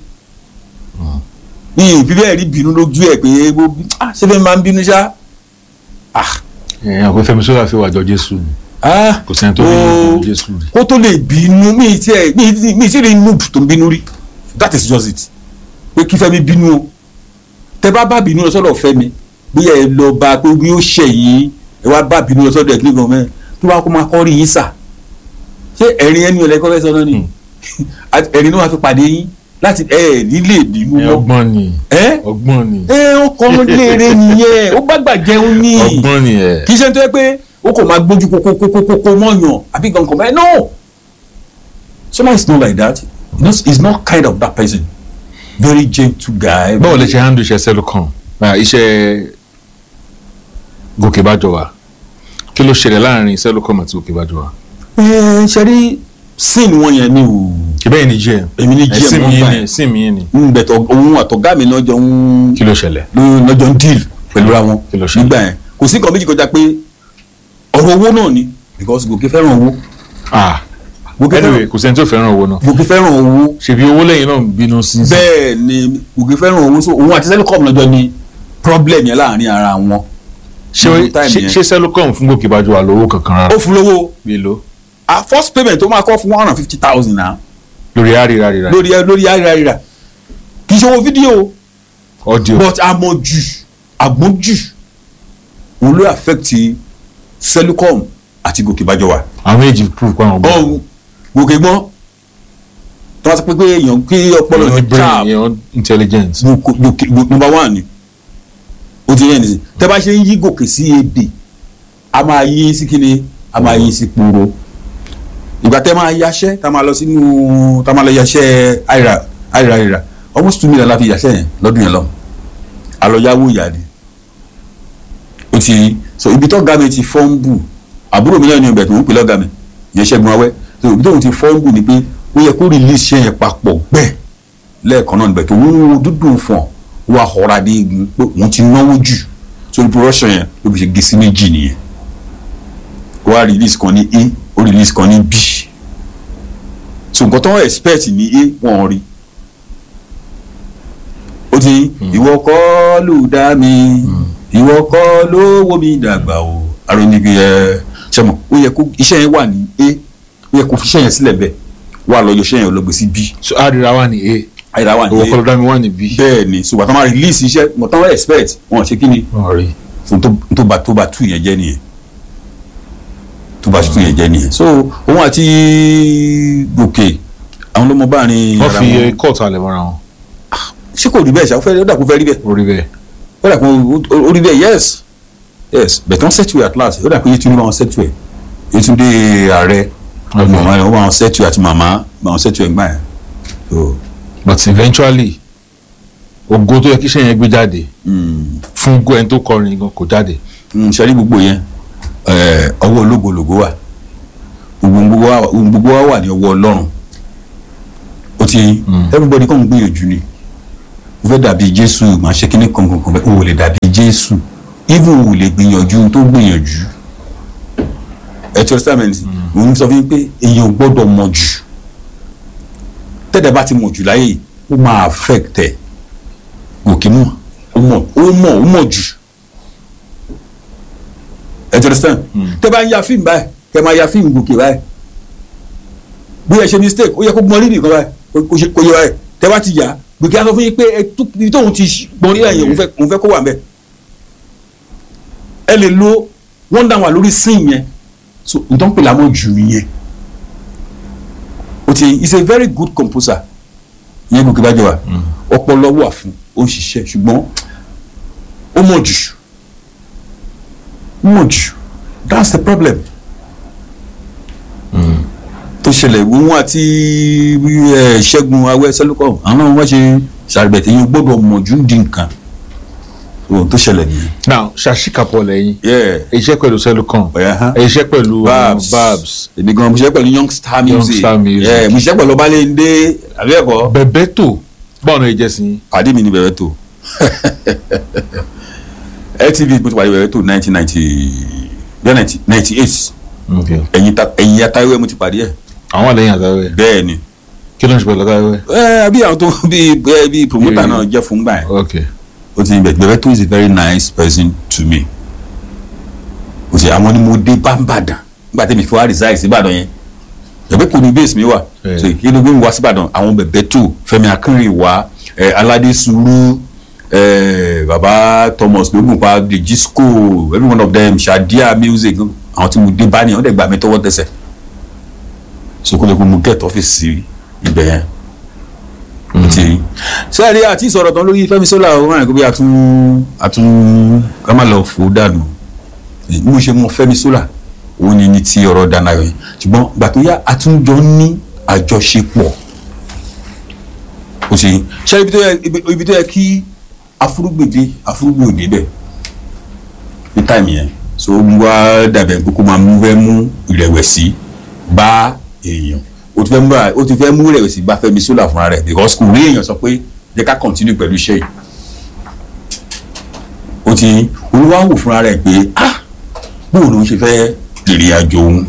ní ìbí bẹ́ẹ̀ rí bínú lójú ẹ̀ pé bó bí- ah, ṣé fẹ́ máa ń bínú ṣá ah ẹ ẹ pé Fẹ́mi Sola fi wàjọ Jésù ni ah kò sẹ́ni tó ó- ní Jésù rí. kó tó lè bínú mi tí ẹ mi tí- mi tí rí noob tó ń bínú rí that is just it pé kí Fẹ́mi bínú o tẹ bá bá bínú lọ sọ́dọ̀ Fẹ́mi bóyá ẹ lọ bá pé bí ó ṣe yìí ẹ wá bá bínú lọ sọ́dọ̀ ẹ kí ni gan mẹ tó bá kó máa kọ́ rí yín sà ṣé ẹ̀rín ẹni ọ̀lẹ́kọ́ fẹ́ sọ náà ni Àti ẹ̀rín náà wàá fi pàdé yín láti ẹ nílé bínú ẹ mọ́ ọgbọ́n ni ẹ ọgbọ́n ni ẹ ó kọ́ léèrè nìyẹn ó gbàgbà jẹun ní ọgbọ́n ni ẹ. kì í ṣe tó yẹ pé ó kò máa gbójú kókókókókó mọ́yàn àbí gangan bẹ́ẹ̀ no Sola is not like that he is he is not kind of that person very gentle guy. báwo lè ṣe handle iṣẹ́ Selucon Ah, iṣẹ́ Gòkè Bájọwà kí ló ṣẹlẹ̀ láàrin Selucon àti Gòkè Bájọwà. ẹ ṣe rí sin wọn yẹn ni o ìbẹ́ẹ̀ ni jẹ́ èmi ní ẹ̀sìn gm mi wọn yín gbà ni yẹn ẹ̀sìn mi yín ni ń bẹ̀tọ̀ òun àtọ̀gá mi lọ́jọ́ ń kí ló ṣẹlẹ̀. lọ́jọ́ ń deal pẹ̀lú ra wọn Kí ló ṣẹlẹ̀? nígbà yẹn kò sí nǹkan méjì kọjá pé ọ̀rọ̀ owó náà ni because Gòkè fẹ́ràn owó ah Gòkè anyway fẹ́ràn kò sẹ́ni tó fẹ́ràn owó náà Gòkè fẹ́ràn owó ṣèbí owó lẹ́yìn náà ń bínú sí. bẹ́ẹ̀ ni Gòkè fẹ́ràn owó so òun àti Selucom lọ́jọ́ ni problem yẹn láàrin ara wọn ṣé Gbogbo time ṣé- yẹn. ṣé Selucon fún Gòkè Bájọwà lówó kankan rárá. ó fún lówó bí lo a first payment tó máa kọ́ fún one hundred and fifty thousand naira lórí àríra rírà lórí lórí ayélujára kì í ṣe owó fídíò audio but àmọ̀jù àgbọ̀njù òun ló affect Selucom àti Gòkè Bájọwà àwọn èjì proof pa àwọn bọ́ọ̀. ọ̀hún Gòkè gbọ́n tí wọ́n ti pé pé èèyàn kí ọpọlọ èèyàn ní yẹn brain sharp èèyàn intelligent. Gòkè Gòkè Gòkè number one ni o ti yẹn nìyí tẹ́ bá ṣe ń yí Gòkè sí èdè a máa yí sí kíni a máa yí sí kúrò ìgbà tẹ́ máa yaṣẹ́ tá a máa lọ sínú tá a máa lọ yaṣẹ́ àìrà àìrà àìrà almost two million la fi yaṣẹ́ yẹn lọ́dún yẹn lọ àlọ́yáwó ìyá ni o ti so ibi tó ga mi ti fọ́nbù àbúrò mi náà ni ọbẹ̀ tó ń pè lọ́gà mi yẹn ṣẹ́gun awẹ́ so ibi tó ń ti fọ́nbù ni pé ó yẹ kó release ṣẹ́ yẹn papọ̀ bẹ́ẹ̀ lẹ́ẹ̀kan náà níbẹ̀ tó ń wo dúdú fún ọ wà họra dé egun pé òun ti náwó jù so ibi production yẹn ló fi ṣe gé sí méjì nìyẹn ó wá release kan ní a ó release kan ní b so nǹkan tó ń expect ní a wọ́n rí ó ti ìwọ kọ́ ló dá mi ìwọ kọ́ ló wó mi dàgbà o aróníbi ẹ ṣẹmọ ó yẹ kó iṣẹ́ yẹn wà ní a ó yẹ kó fi iṣẹ́ yẹn sílẹ̀ bẹ́ẹ̀ wà lọ́yọ̀ iṣẹ́ yẹn lọ gbé sí b so àríra wà ní a àyíká wà ní owó a kọlọdá mi wà ní b. bẹ́ẹ̀ ni ṣùgbọ́n tó máa release iṣẹ́ mo tán expect wọn ṣe kí ni wọ́n rí fún tó tó bá tó bá tú yẹn jẹ́ nìyẹn tó bá tú yẹn jẹ́ nìyẹn so òun àti gòkè àwọn ló mọ báàrin wọ́n ara fi wọn kóòtù alẹ́ mọ́ra wọn ṣé kò rí bẹ́ẹ̀ ṣá ó fẹ́ ó dà kó fẹ́ rí bẹ́ẹ̀ orí bẹ́ẹ̀ ó dà kó ó rí bẹ́ẹ̀ yes yes but wọ́n settle at last ó dà pé Yétúndé bá wọn settle ẹ̀ Yétúndé ààrẹ Okay. màmá rẹ̀ wọ́n bá wọn settle àti màmá bá wọn settle ẹ̀ gbà yẹn so but eventually ògo tó yẹ kí iṣẹ́ yẹn gbé jáde mm, fún gbọ́ ẹni tó kọrin gan kò jáde mm, ṣe rí gbogbo yẹn eh, ọwọ́ ológològo wà gbogbo gbogbo wa gbogbo wa wà ní ọwọ́ Ọlọ́run ó ti everybody kàn ń gbìyànjú ni ó fẹ́ dàbí Jésù máa ṣe kíní kankan kan bẹ́ẹ̀ ó lè dàbí Jésù even ò lè gbìyànjú tó gbìyànjú ẹ tí testament mo ń sọ fún yín pé èèyàn ò gbọ́dọ̀ mọ̀ jù tẹ́tẹ̀ bá ti mọ̀ jù láyé yìí ó máa affect ẹ̀ gòkè mọ̀ ó mọ̀ ó mọ̀ ó mọ̀ jù ẹ tí testament tẹ́ bá ń ya fíìmù báyìí kẹ́ máa ya fíìmù gòkè báyìí bí ẹ ṣe mistake ó yẹ kó gbọ́n rírì kan báyìí kó- kó ṣe- kó yẹ báyìí tẹ́ bá ti yà á gbèkè á sọ fún yín pé ẹ tó- ibi tóun ti gbọ́n rírì yẹn òun fẹ́- òun fẹ́ kó wà ń bẹ̀ ẹ lè lo wọ́n dá wà lórí sin yẹn so nǹkan pè lámọ̀ jù yẹn o ti is a very good composer yẹn gòkè bá jẹ wa ọpọlọ wà fún ó ń ṣiṣẹ́ ṣùgbọ́n ó mọ̀ jù ó mọ̀ jù that's the problem tó ṣẹlẹ̀ wọn àti ẹ, ṣẹ́gun awẹ́ sẹ́lúkọ̀ àwọn náà wọ́n ṣe ṣàrìbẹ̀tẹ̀ yín o gbọ́dọ̀ mọ̀ jù ń di nǹkan ohun tó ṣẹlẹ̀ nìyẹn. now ṣàṣìkàpọ̀ lẹ́yìn Yeah. iṣẹ́ pẹ̀lú Selucon Ọ̀yá, hàn. iṣẹ́ pẹ̀lú Babs. Babs èmi gan mo ṣiṣẹ́ pẹ̀lú young star music Young Star Music. Yeah, mo ṣiṣẹ́ pẹ̀lú ọbalẹ̀ndé àbí ẹ̀kọ́ Bebeto báwo ni ẹ jẹ́ sí yín pàdé mi ní bẹ̀rẹ̀ tó LTV mo ti pàdé bẹ̀rẹ̀ tó nineteen ninety bẹ́ẹ̀ ninety eight okay ẹ̀yìn ta- ẹ̀yìn atayọ̀ mo ti pàdé ẹ̀ àwọn àlẹyìn àtàwẹ bẹ́ẹ̀ ni kí ló ń ṣe pẹ̀lú àtàwẹ ẹ bí àwọn tó bí bí- bí promoter Yeah. náà jẹ́ fún gbà yẹn okay o ti bẹ̀ bẹ̀rẹ̀ tó is a very nice person to me o ti àwọn ni mo dé bámbàdàn nígbà tí mi fi wá resign sí Ìbàdàn yẹn ẹgbẹ́ kò ní base mi wà Yeah. so kí ló gbé mi wá sí Ìbàdàn àwọn bẹ̀bẹ̀ tó Fẹ́mi Akínrìnwá ẹ Aládé Sùúrù ẹ baba Thomas lógúnpa the Gisco every one of them Shadia music àwọn tí mo dé bá ní wọ́n dẹ̀ gbà mí tọwọ́ tẹsẹ̀ so kó lè kó mo get ọ́fíìsì ibẹ̀ yẹn ti sẹ́ẹ̀rí àti ìsọ̀rọ̀ tán lórí Fẹ́mi Sola ó ràn kó bí atún atún ká má lọ fò ó dànù bí mo ṣe mọ Fẹ́mi Sola òun ni ní ti ọ̀rọ̀ Danayo yẹn ṣùgbọ́n gbà tó yá àtúnjọ ní àjọṣepọ̀ ó ṣe ṣe ibi tó yẹ ibi- ibi tó yẹ kí afúrúgbèdé afúrúgbè òde bẹ̀ ní táìmì yẹn so ó wá dàbẹ̀ pé kó máa mú fẹ́ mú ìrẹ̀wẹ̀sì bá èèyàn ó ti fẹ́ mú ó ti fẹ́ mú ìrẹ̀wẹ̀sì bá Fẹ́mi Sola fúnra rẹ̀ because kò rí èèyàn sọ pé jẹ́ ká continue pẹ̀lú iṣẹ́ yìí ó ti olúwa wò fúnra rẹ̀ pé ah bóun ló ń ṣe fẹ́ ìrìn àjò òun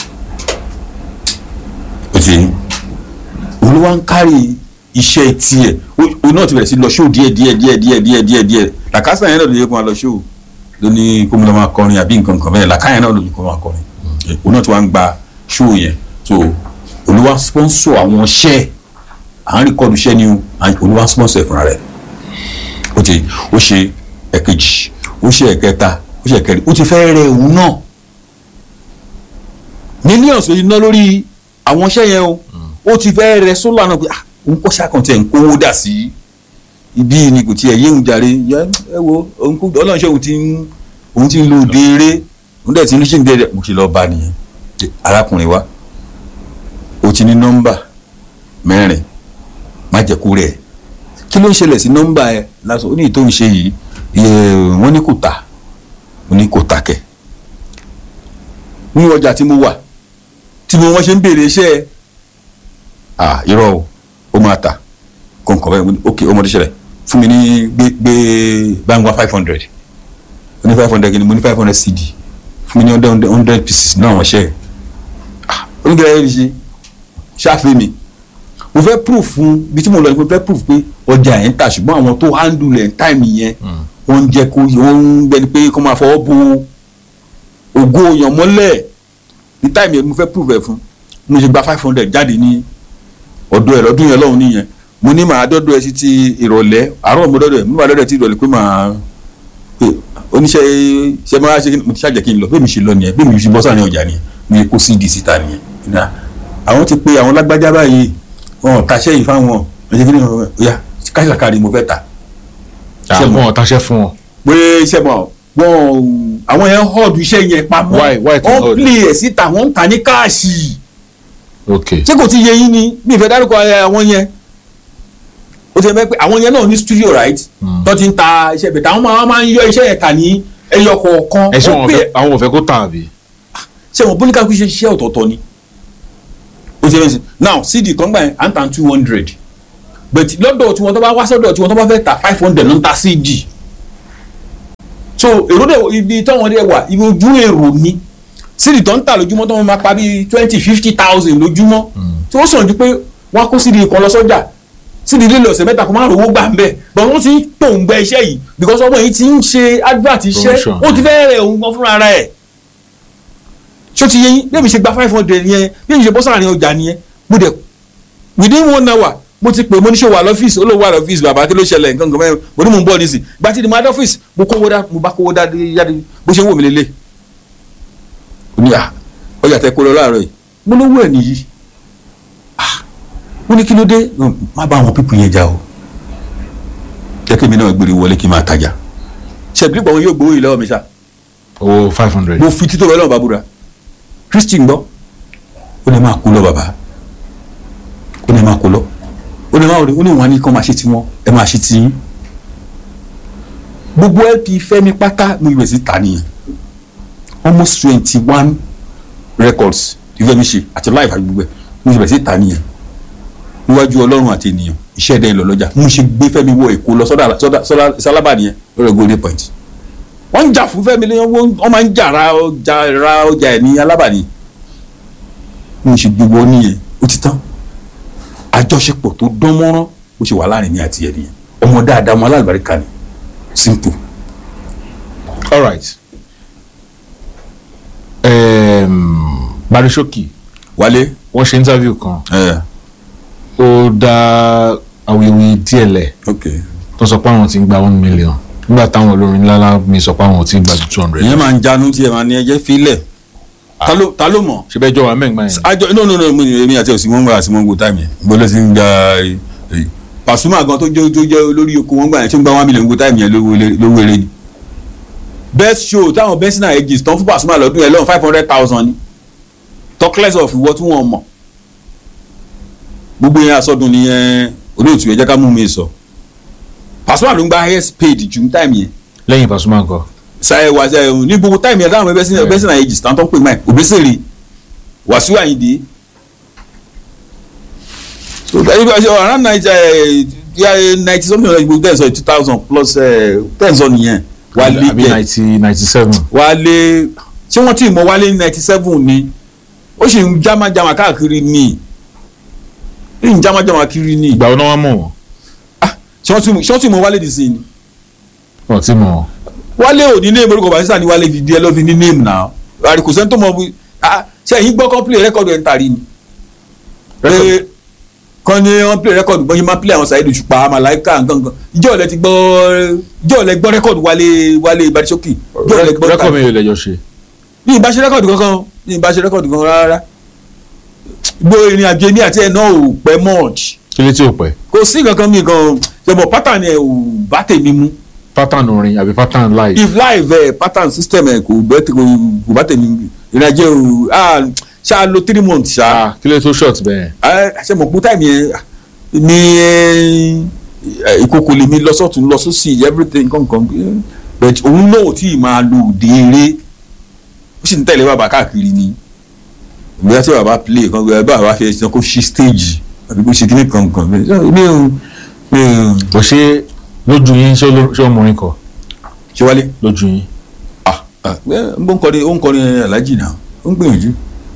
ó ti olúwa ń kárì iṣẹ́ tiẹ̀ ó- òun náà ti bẹ̀rẹ̀ sí lọ ṣóò díẹ̀ díẹ̀ díẹ̀ díẹ̀ díẹ̀ díẹ̀ díẹ̀ làkàṣà yẹn náà ló yẹ kó máa lọ ṣóò ló ní kó mo lọ máa kọrin àbí nǹkan kan bẹ́ẹ̀ làkàyẹn náà ló ní kó máa kọrin òun náà ti wá ń gba ṣóò yẹn so olúwa sponsor àwọn iṣẹ́ à ń rìkọ́dù iṣẹ́ ni o à- olúwa sponsor ẹ̀ fúnra rẹ̀ ó ti ó ṣe ẹ̀kejì ó ṣe ẹ̀kẹta ó ṣe ẹ̀kẹrin ó ti fẹ́ rẹ òun náà millions ló ná lórí àwọn iṣẹ́ yẹn o ó ti fẹ́ rẹ sólà náà pé ah òun kọ́ ṣàkàntì ẹ̀ ń kówó dà sí ibi ni kò tiẹ̀ yé òun jàre yẹ ẹ wo òun kú ọlọ́run ṣe òun ti ń òun ti ń lo òde eré òun dẹ̀ ti ń ṣe ń bẹ̀rẹ̀ mo ṣe lọ́ọ́ bá nìyẹn arákùnrin wa ó ti ní nọ́mbà mẹ́rin má jẹ́ kó rẹ̀ kí ló ń ṣẹlẹ̀ sí nọ́mbà ẹ lásán ó ní ìtò ìṣe yìí iye wọ́n ní kò tà ó ní kò tà kẹ̀ ní ọjà tí mo wà tí mo wọ́n ṣe ń béèrè iṣẹ́ ẹ à irọ́ o ó máa tà kọ̀ǹkọ̀ bẹ́ẹ̀ mo ní ok ọmọdé ṣẹlẹ̀ fún mi ní gbé gbé báńgá five hundred ó ní five hundred kìíní mo ní five hundred cd fún mi ní hundred hundred pieces náà wọ́n ṣe ẹ̀ ah oníkẹ́rẹ́ yẹn ṣe ṣáfẹ́ mi mo fẹ́ proof fún bí tí mo lọ ni mo fẹ́ proof pé ọjà yẹn ń tà ṣùgbọ́n àwọn tó handle ẹ̀ táìmì yẹn wọ́n ń jẹ́ kó wọ́n ń gbẹni pé kó máa fọwọ́ bo ògo èèyàn mọ́lẹ̀ ní táìmì yẹn mo fẹ́ proof ẹ̀ fún mo ṣe gba five hundred jáde ní ọ̀dọ̀ ẹ̀ lọ́dún yẹn lọ́hùn nìyẹn mo ní màá dọ́dọ̀ ẹ̀ sí ti ìrọ̀lẹ́ àárọ̀ mo dọ́dọ̀ ẹ̀ mo máa dọ́dọ̀ ẹ̀ ti ìrọ̀lẹ́ pé màá pé oníṣẹ́ ṣe máa ṣe mo ti ṣàjẹ́ kí n lọ bẹ́ẹ̀ mi ṣe lọ nìyẹn bẹ́ẹ̀ mi ṣe bọ́ sáàrin ọjà nìyẹn mo yẹ kó cd síta nìyẹn Ní, àwọn ti pe àwọn lágbájá báyìí wọn ò taṣẹ́ yìí fáwọn ọjọ́ kí ni wọn ya káṣàkárí mo fẹ́ ta Ṣé mo- àwọn ọ̀táṣẹ́ fún wọn pé iṣẹ́ mọ̀ wọn àwọn yẹn họ́ọ̀dù iṣẹ́ yẹn pamọ́ Why- why to wọ́n hoard? play ẹ̀ síta wọ́n ń ta ní káàṣì ok ṣé kò ti yẹ yín ni bí ìfẹ́ dárúkọ ẹ, àwọn yẹn ó ti mẹ́ pé àwọn yẹn náà ní studio right Mm. tó ti ń ta iṣẹ́ bẹ̀tẹ̀ àwọn máa máa ń yọ iṣẹ́ yẹn kà ní ẹyọ kọ̀ọ̀kan ẹ ṣé Wọ́n wọn pè- fẹ́ àwọn ò fẹ́ kó tà àbí. ṣé wọn bóníkà kú iṣẹ́ iṣẹ́ ọ̀tọ̀ọ̀tọ̀ ni ó ti rẹ́sìn now cd kan gbà yẹn à ń tà two hundred but lọ́dọ̀ tí wọ́n tó bá wá sọ́dọ̀ tí wọ́n tó bá fẹ́ ta five hundred ló ń ta cd so èrò dẹ̀ ibi táwọn dẹ̀ wà ibi ojú èrò ni cd tó ń tà lójúmọ́ tó wọ́n máa pa bíi twenty fifty thousand lójúmọ́ tí ó sàn ju pé wọ́n á kó cd kan lọ sọ́jà cd lílo ọ̀sẹ̀ mẹ́ta kó má rówó gbà ń bẹ̀ but wọ́n ti ń tòǹgbẹ iṣẹ́ yìí because ọmọ yìí ti ń ṣe advert iṣẹ́ Promotion. ó ti fẹ́ rẹ̀ òun gan fúnra rẹ̀ ṣó ti yé yín bí èmi ṣe gba five hundred yẹn bí èmi ṣe bọ́ sáàrin ọjà nìyẹn mo dẹ̀ within one hour mo ti pè mo ní ṣe wà lọ́fíìsì ó ló wà lọ́fíìsì bàbá kí ló ṣẹlẹ̀ nǹkan nǹkan mẹ́rin mo ní mò ń bọ̀ nísì gba ti di mo adé ọ́fíìsì mo kówó dá mo bá kówó dá yáde bó ṣe ń wò mí lélẹ̀ ó ní à ọjà tẹ kó lọ láàárọ̀ yìí mo lówó ẹ̀ nìyí ah mo ní kí ló dé No, má bá àwọn pípù yẹn jà o jẹ́ kí èmi náà gbèrè wọlé kí n máa tajà ṣèbí pọ̀ wọn yóò gbowó yìí lọ́wọ́ mi ṣá owó five hundred. mo fi títọ́ bẹ́ẹ̀ lọ́wọ́ bàbúrà kristi ń gbọ́ ó lè máa kú lọ bàbá ó lè máa kú lọ ó lè máa ó lè wọn ní kí wọ́n máa ṣe tiwọn ẹ máa ṣe tiyín gbogbo lp fẹ́mi pátá mo ìwé sí ta nìyẹn almost twenty one records ìfẹ́ mi ṣe àti live àti gbogbo ẹ̀ mo ìwé sí ta nìyẹn níwájú ọlọ́run àti ènìyàn iṣẹ́ ẹ̀dá ìlọ lọ́jà mo ṣe gbé fẹ́mi wọ èkó lọ sọ́dà sọ́dà sálábà nìyẹn lórí golden point wọ́n ń jà fún fẹ́mi lẹ́yìn wọ́n wọ́n máa ń jà ra ọjà ra ọjà ẹ̀ ní alábàání mo ṣe gbogbo ọ nìyẹn ó ti tán àjọṣepọ̀ tó dán mọ́rán ó ṣe wà láàrin mi àti ẹ̀ nìyẹn ọmọ dáadáa ọmọ alábàríkà ni simple all right. Um, Barishoki wálé wọ́n ṣe interview kan ẹ ó dá awuyewuye díẹ̀ lẹ̀ ok tó sọ pé àwọn ti ń gba one million nígbà táwọn olórin ńláńlá mi sọ pé àwọn ò tí ì gba two hundred. ìyẹn máa ń jánu tí ẹ máa ní ẹjẹ filẹ̀ ta ló ta ló mọ̀ ṣe bẹ́ẹ̀ jọ wà mẹ́gbà yẹn. àjọ no no no mo ní èmi àti òsì wọn gbà àti wọn gbò táìmù yẹn gbọ́dọ̀ sí ń gba èyí Pasuma gan tó jẹ́ tó jẹ́ olórí oko wọn gbà yẹn tó ń gba one million gbò táìmù yẹn lówó eré- lówó eré ni best show táwọn best na edges tán fún Pasuma lọ́dún yẹn lọ́wọ́ five hundred thousand ni talkless of ìwọ tí wọ́n mọ̀ gbogbo yẹn asọdun nìyẹn olóòtú yẹn jẹ́ ká mú mi sọ Pasuma ló ń gba highest paid ju táìmù yẹn lẹ́yìn Pasuma nǹkan. sáyẹ wá sáyẹ ní gbogbo táìmù yẹn dáhùn ẹbẹ sínú ẹbẹ sínú àyèjì tán tó ń pè máa òbésèrè Wàsíù Àyìndé so ẹni bá ṣe around ninety ninety something like gbogbo tẹ̀sán two thousand plus tẹ̀sán nìyẹn wálé àbí jẹ ninety ninety seven. wálé ṣé wọ́n ti mọ wálé ní ninety seven ni ó sì ń jámájámá káàkiri ní ó sì ń jámájámá kiri ní ìgbà wo náà wọ́n mọ̀ wọ́n. Ah, ṣé wọ́n ti mọ- ṣé wọ́n ti mọ wálé dì sí ni wọ́n ti mọ̀ wọ́n. wálé ò ní néèmù orúkọ barista ní wálé fi di ẹ lọ́ fi ní néèmù náà àríkò sẹ́ni tó mọ bí ah ṣe ẹ̀yin gbọ́ kọ́ play rẹ́kọ̀dù ẹ̀ ń tari ni. pé kàn ní wọ́n play rẹ́kọ̀dù bọ́n ṣe máa play àwọn Saheed Òṣùpá Màláíkà nǹkan ìjọ́ ọ̀lẹ́ ti gbọ́ ìjọ́ ọ̀lẹ́ gbọ́ rẹ́kọ̀dù wálé wálé Bàdísókì ìjọ́ ọ̀lẹ́ gbọ́ rẹ́kọ̀ mi ò lẹ́jọ́ ṣe. ní ìbáṣe rẹ́kọ̀dù kankan ní ìbáṣe rẹ́kọ̀dù kankan rárá gbọ́ ìrìn àjò èmi àti ẹ̀ náà ò pẹ́ much kí ló tí ò pẹ́. kò sí kankan mi kan ṣẹ̀bọ̀ pátá ni ẹ̀ ò bá tèmi mú pattern orin àbí pattern live. if live eh, pattern system ẹ kò bẹ kò kò bá tẹ̀lé ìrìnàjò o ah ṣá lo three months ṣá ah kí ló tó short bẹ́ẹ̀. ah ṣe mọ̀ pé táìmì yẹn ah, ní eh, ìkókò lè mi lọ sọ́tún lọ sósì everything kankan but òun náà ò tí ì máa lo òde eré ó sì ń tẹ̀lé bàbá káàkiri ni ìgbéyà tí bàbá play kan gbé bàbá fi ẹsẹ̀ kó ṣí stage àbí kó ṣe kíní kankan mi ò mi ò kò ṣe lójú yín ṣé oló- ṣé ọmọrin kọ ṣe wálé. lójú yín. ah ah ẹ ń bọ́ ń kọrin ó ń kọrin alájì náà ó ń gbìyànjú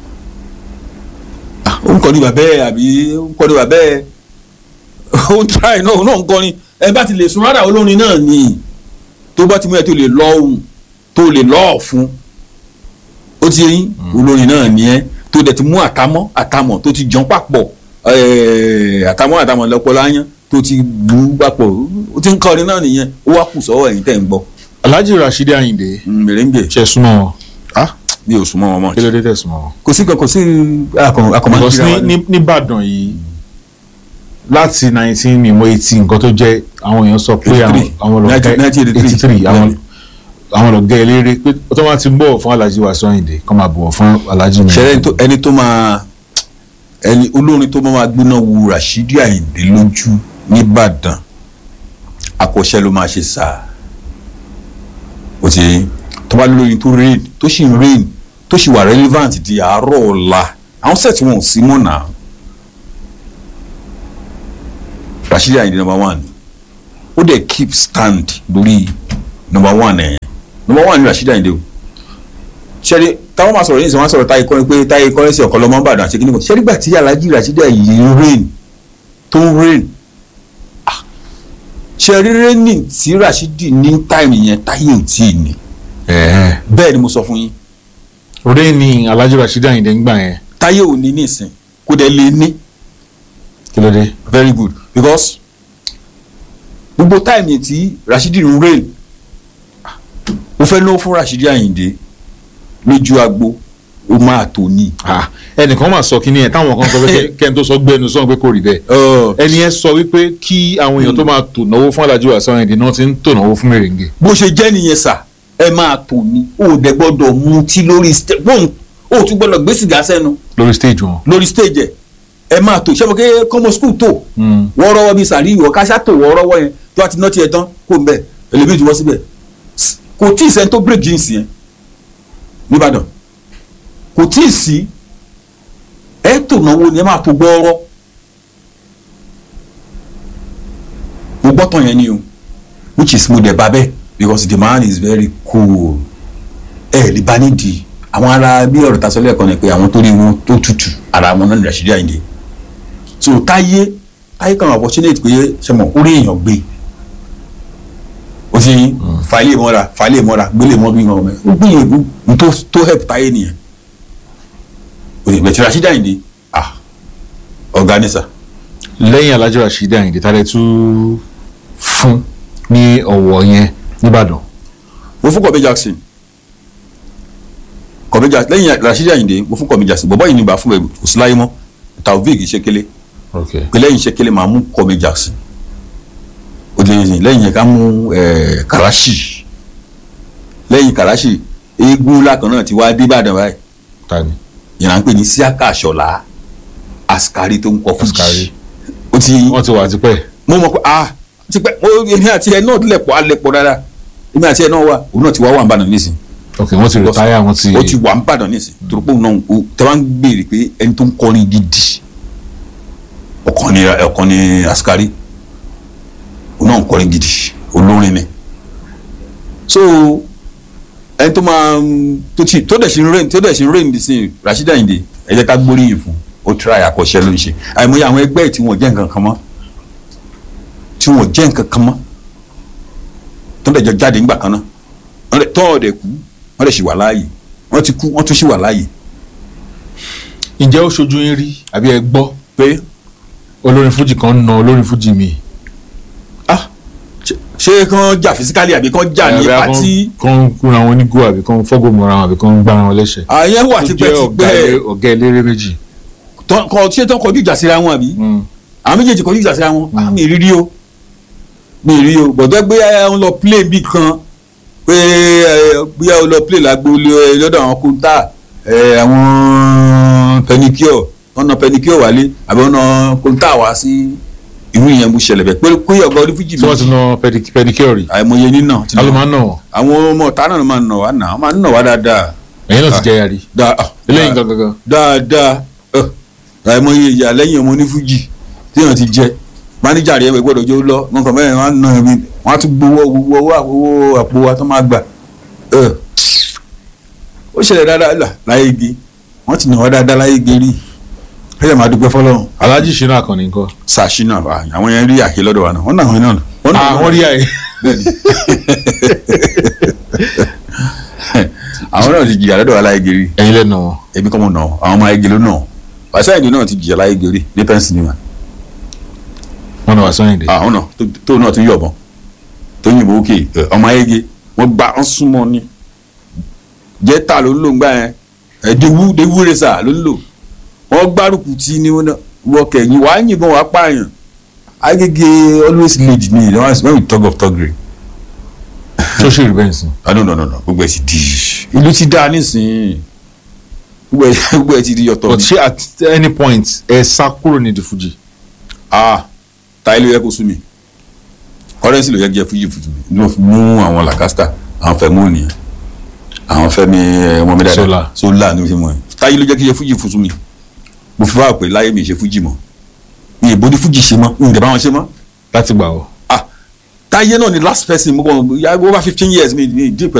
ah ó ń kọrin bàbá ẹ àbí ó ń kọrin bàbá ẹ ó ń try náà ó náà ń kọrin ẹ bá ti lè sun rárá olórin náà ni tó bá ti mú ẹ tó lè lọ ohùn tó lè lọ ọ̀fun ó ti yín olórin náà ni ẹ tó dẹ̀ ti mú àtàmọ́ àtàmọ́ tó ti jọ papọ̀ eh, àtàmọ́ àtàmọ́ lọ́pọ̀ láyán tó ti lù ú papọ̀ ó ti ń kọrin náà nìyẹn ó wá kù sọ́wọ́ ẹ̀yin tẹ̀ ń gbọ́ Alhaji Rasheed Ayinde mèrèǹgè ṣe súnmọ́ wọn ah mi ò súnmọ́ wọn mọ́ kí ló dé tẹ̀ súnmọ́ wọn. kò sí kan kò sí akọ̀mọ́ because ní ní nìbàdàn yìí láti nineteen mímọ eighteen nǹkan tó jẹ́ àwọn èèyàn sọ pé àwọn 83, àwọn lọ 1983, eighty three àwọn àwọn ọ̀gá eléré pé tó máa ti ń bọ̀ fún Alhaji Wasiu Ayinde kọ́ máa bọ̀ fún Alhaji mi. ṣẹlẹ̀ ẹni tó- ẹni tó máa ẹni olórin tó máa gbóná wu Rashidi Ayinde lójú nìbàdàn akọ́ṣẹ́ ló máa ṣe sáà ó ti tó bá lóyún tó rain tó sì ń rain tó sì wà relevant di àárọ̀ ọ̀la àwọn set wọn ò sí mọ́ náà Rashidi Ayinde number one ó dẹ̀ keep stand lórí number one ẹ̀ number one ni Rashidi Ayinde o ṣẹ́rí táwọn máa sọ̀rọ̀ yìí sọ wọ́n sọ̀rọ̀ táyé kọ́ni pé táyé kọ́ni sí ọ̀kan lọ́mọ Ìbàdàn àti kíníkan ṣẹ́rí gbà tí Alhaji Rashidi Ayinde ń rain tó ń rain ah, ṣẹ́rí raining tí Rashidi ní táìmù yẹn táyé ò tí ì ní ẹ̀ẹ́ bẹ́ẹ̀ ni mo sọ fún yín orí ni Alhaji Rashidi Ayinde ń gbà yẹn táyé ò ní nísìn kó dẹ̀ lè ní kí ló dé. very good because gbogbo táìmù yẹn tí Rashidi ń rain ah, mo fẹ́ náwó fún Rashidi Ayinde lójú agbo ó máa tó ní. Ah, ẹnìkan máa sọ kíní ẹ táwọn kan sọ pé kẹ́ni tó sọ gbẹnu sọ pé kò rí bẹ́ẹ̀ Uh, ẹni yẹn sọ wípé kí àwọn èèyàn tó máa tò náwó fún Alhaji Wasiu Ayinde náà ti ń tò náwó fún mèrèǹgè. bó ṣe jẹ́ nìyẹn sà ẹ máa tò ní o ò dẹ̀ gbọ́dọ̀ mutí lórí stage bóun o ò tún gbọ́dọ̀ gbé sìgá sẹ́nu lórí stage wọn. lórí stage ẹ̀ ẹ máa tò ṣẹ́fọ̀ kéé kọ́mọ skul tò wọ́n rọ́wọ́ bíi sàrí ìwọ káṣá tò wọ́n rọ́wọ́ yẹn tó a ti ná tiẹ̀ tán kó n bẹ̀ ẹlẹ́mìí tí wọ́n síbẹ̀ S- kò tí ì sẹ́ni tó break jeans yẹn nìbàdàn kò tí ì sí ẹ tò náwó ni ẹ máa tó gbọ́ọ́rọ́ mo gbọ́ tán yẹn ni o which is mo dẹ̀ bá bẹ́ẹ̀ because the man is very cool ẹ lè bá nídìí àwọn ará bí ọ̀rọ̀ ta sọ lẹ́ẹ̀kan ni pé àwọn tó rí wọn tó tutù ara wọn náà ní Rashidi Ayinde so táyé táyé kan opportunity pé ṣe mọ̀ orí èèyàn gbé o ti fàálẹ̀ mọ́ra fàálẹ̀ mọ́ra gbélé mọ́ bí wọn ó gbìyànjú n tó tó help táyé nìyẹn o ti bẹ̀tẹ̀ Rashidi Ayinde ah ọ̀gá ni sà lẹ́yìn Alhaji Rashidi Ayinde tálẹ̀ tún fún ní ọ̀wọ̀ yẹn nìbàdàn. mo fún Kọ̀mí Jackson Kọ̀mí Jackson lẹ́yìn Rashidi Ayinde mo fún Kọ̀mí Jackson bọ̀bọ́ yìí ni bá fún ẹ kò sí láyé mọ́ Taofeek Ṣekele ok pé lẹ́yìn Ṣekele máa mú Kọ̀mí Jackson ó di lẹ́yìn lẹ́yìn yẹn ká mú ẹ̀ Karachi lẹ́yìn Karachi eégún ńlá kan náà ti wá dé Ìbàdàn báyìí tani yẹn à ń pè ní Síákà Ṣọlá Askari tó ń kọ fún Askari. ó ti wọ́n ti wà tipẹ́. mo mọ̀ pé ah ti pẹ́ mo èmi àti ẹ náà lẹ̀pọ̀ alẹ̀pọ̀ dáadáa èmi àti ẹ náà wà òun náà ti wá wà ń bàdàn nísìnyí ok wọ́n ti retire wọ́n ti. ó ti wà ń bàdàn nísìn torí pé òun náà ó tẹ bá ń béèrè pé ẹni tó ń kọrin gidi ọkàn ni ọkàn ni Askari òun náà ń kọrin gidi olórin ni so ẹni tó máa ń- tó ti tó dẹ̀ sí ń rìn tó dẹ̀ sí ń rìn nísìn Rashidi Ayinde ẹ jẹ́ ká gbóríyìn fún ó try àkọ́ṣẹ́ ló ń ṣe àìmọye àwọn ẹgbẹ́ ẹ̀ tí wọ́n jẹ́ nǹkan kan mọ́ tí wọ́n jẹ́ nǹkan kan mọ́ tó dẹ̀ jọ jáde ńgbà kan náà wọ́n dẹ̀ tọ́ ọ̀dẹ̀ kú wọ́n dẹ̀ sì wà láàyè wọ́n ti kú wọ́n tún sì wà láàyè ǹjẹ́ ó ṣojú yín rí àbí ẹ gbọ́ pé olórin fújì kan ń na olórin fújì mi. ah ṣe- ṣé kán jà fisikali àbí kán jà ní Àbí kan- pati kan kúra wọn ní go àbí kan fọ́gò mọ́ra wọn àbí kan gbára wọn lẹ́sẹ̀. àyẹn wà Ó jẹ́ ọ̀gá tipẹ́tipẹ́ elé- ọ̀gá eléré méjì. tán- kọ ṣé tán kọjú ìjà síra wọn àbí àwọn méjèèjì kọjú ìjà síra wọn ah mi rírí o mi rí o gbọ́dọ̀ gbé ẹ ń lọ play bí kan pé ẹ bí ẹ lọ play lágbo lé- lọ́dọ̀ àwọn kóńtà ẹ àwọn pẹnikíọ̀ wọn na pẹnikíọ̀ wálé àbí wọn na kóńtà wá sí irú ìyẹn bó ṣẹlẹ̀ bẹ́ẹ̀ pé pé ọ̀gá onífújì tí wọ́n ti na pedi- pedicure rí. àìmọye nínà ti nà. alo máa ń nà wọ́n. àwọn ọmọ ọ̀tá náà máa ń nà wá nà wọ́n máa ń nà wá dáadáa ẹ̀yin náà ti jẹ́ yàrí. dáa ah, eléyìí dáa- gangan. dáadáa ẹ, àìmọye ìyá lẹ́yìn ọmọ onífújì téèyàn ti jẹ máníjà rẹ̀ ẹ̀ gbọ́dọ̀ jẹ́ ó lọ nǹkan mẹ́rin wọn á nà ẹ̀mí wọn á tún gbowó gbowó owó àpò wa tó máa gbà ẹ. ó ṣẹlẹ̀ dáadáa là láyé igi wọ́n ti nà wá dáadáa láyé igi rí ẹ̀yà máa dúpẹ́ fọlọ́run Alhaji Shina Akanni nǹkan. sàṣìnà àwọn yẹn rí àkè lọ́dọ̀ wa náà wọ́n nà wọ́n náà wọ́n nà àwọn rí àyè. bẹ́ẹ̀ni àwọn náà ti jìyà lọ́dọ̀ wa láyé igi rí ẹ̀yin lẹ́nu wọn. èmi kọ́ mo nà ọ́ àwọn ọmọ ayége ló nà ọ́ wàsáyìndì náà ti jìyà láyé igi rí ní pẹ́ńsìlímà wọn náà wà sọ́yìn dé. àwọn náà tó- tó náà tún yọ̀bọ̀n tó yìnbọn òkè ẹ, ọmọ ayége wọ́n gba ọ́n súnmọ́ ni jẹ́ta ló ń lò ń gbà yẹn ẹ̀ dewu dewu resa ló ń lò wọ́n gbárùkù tí ní wọ́n kẹ̀yìn wàá yìnbọn wàá pààyàn agége always lead ni when we talk of thuggery tó ṣe rí bẹ́ẹ̀ sìn. ah no no no no gbogbo ẹ ti di ìlú ti dáa nísìnyí gbogbo ẹ gbogbo ẹ ti di yọ̀tọ̀ but ni ṣé at any point ẹ sá kúrò ní di fuji. ah táyé ló yẹ kó sú mi kọ́rẹ́nsì ló yẹ kí ẹ fújì fújì mi ló fi mú àwọn làkàstà àwọn fẹ̀mú nìyẹn àwọn fẹ́mi ẹ, ọmọ mi dáadáa Sola. sólà ní fi mọ̀ ẹ́ táyé ló jẹ́ kí ẹ fújì fújì mi mo fi wá pé láyé mi ṣe fújì mọ́ mi ìbò ní fújì ṣe mọ́ mi ìdẹ̀ bá wọn ṣe mọ́ láti gbà wọ́. ah táyé náà ni last person mo kàn ya over fifteen years mi mi deep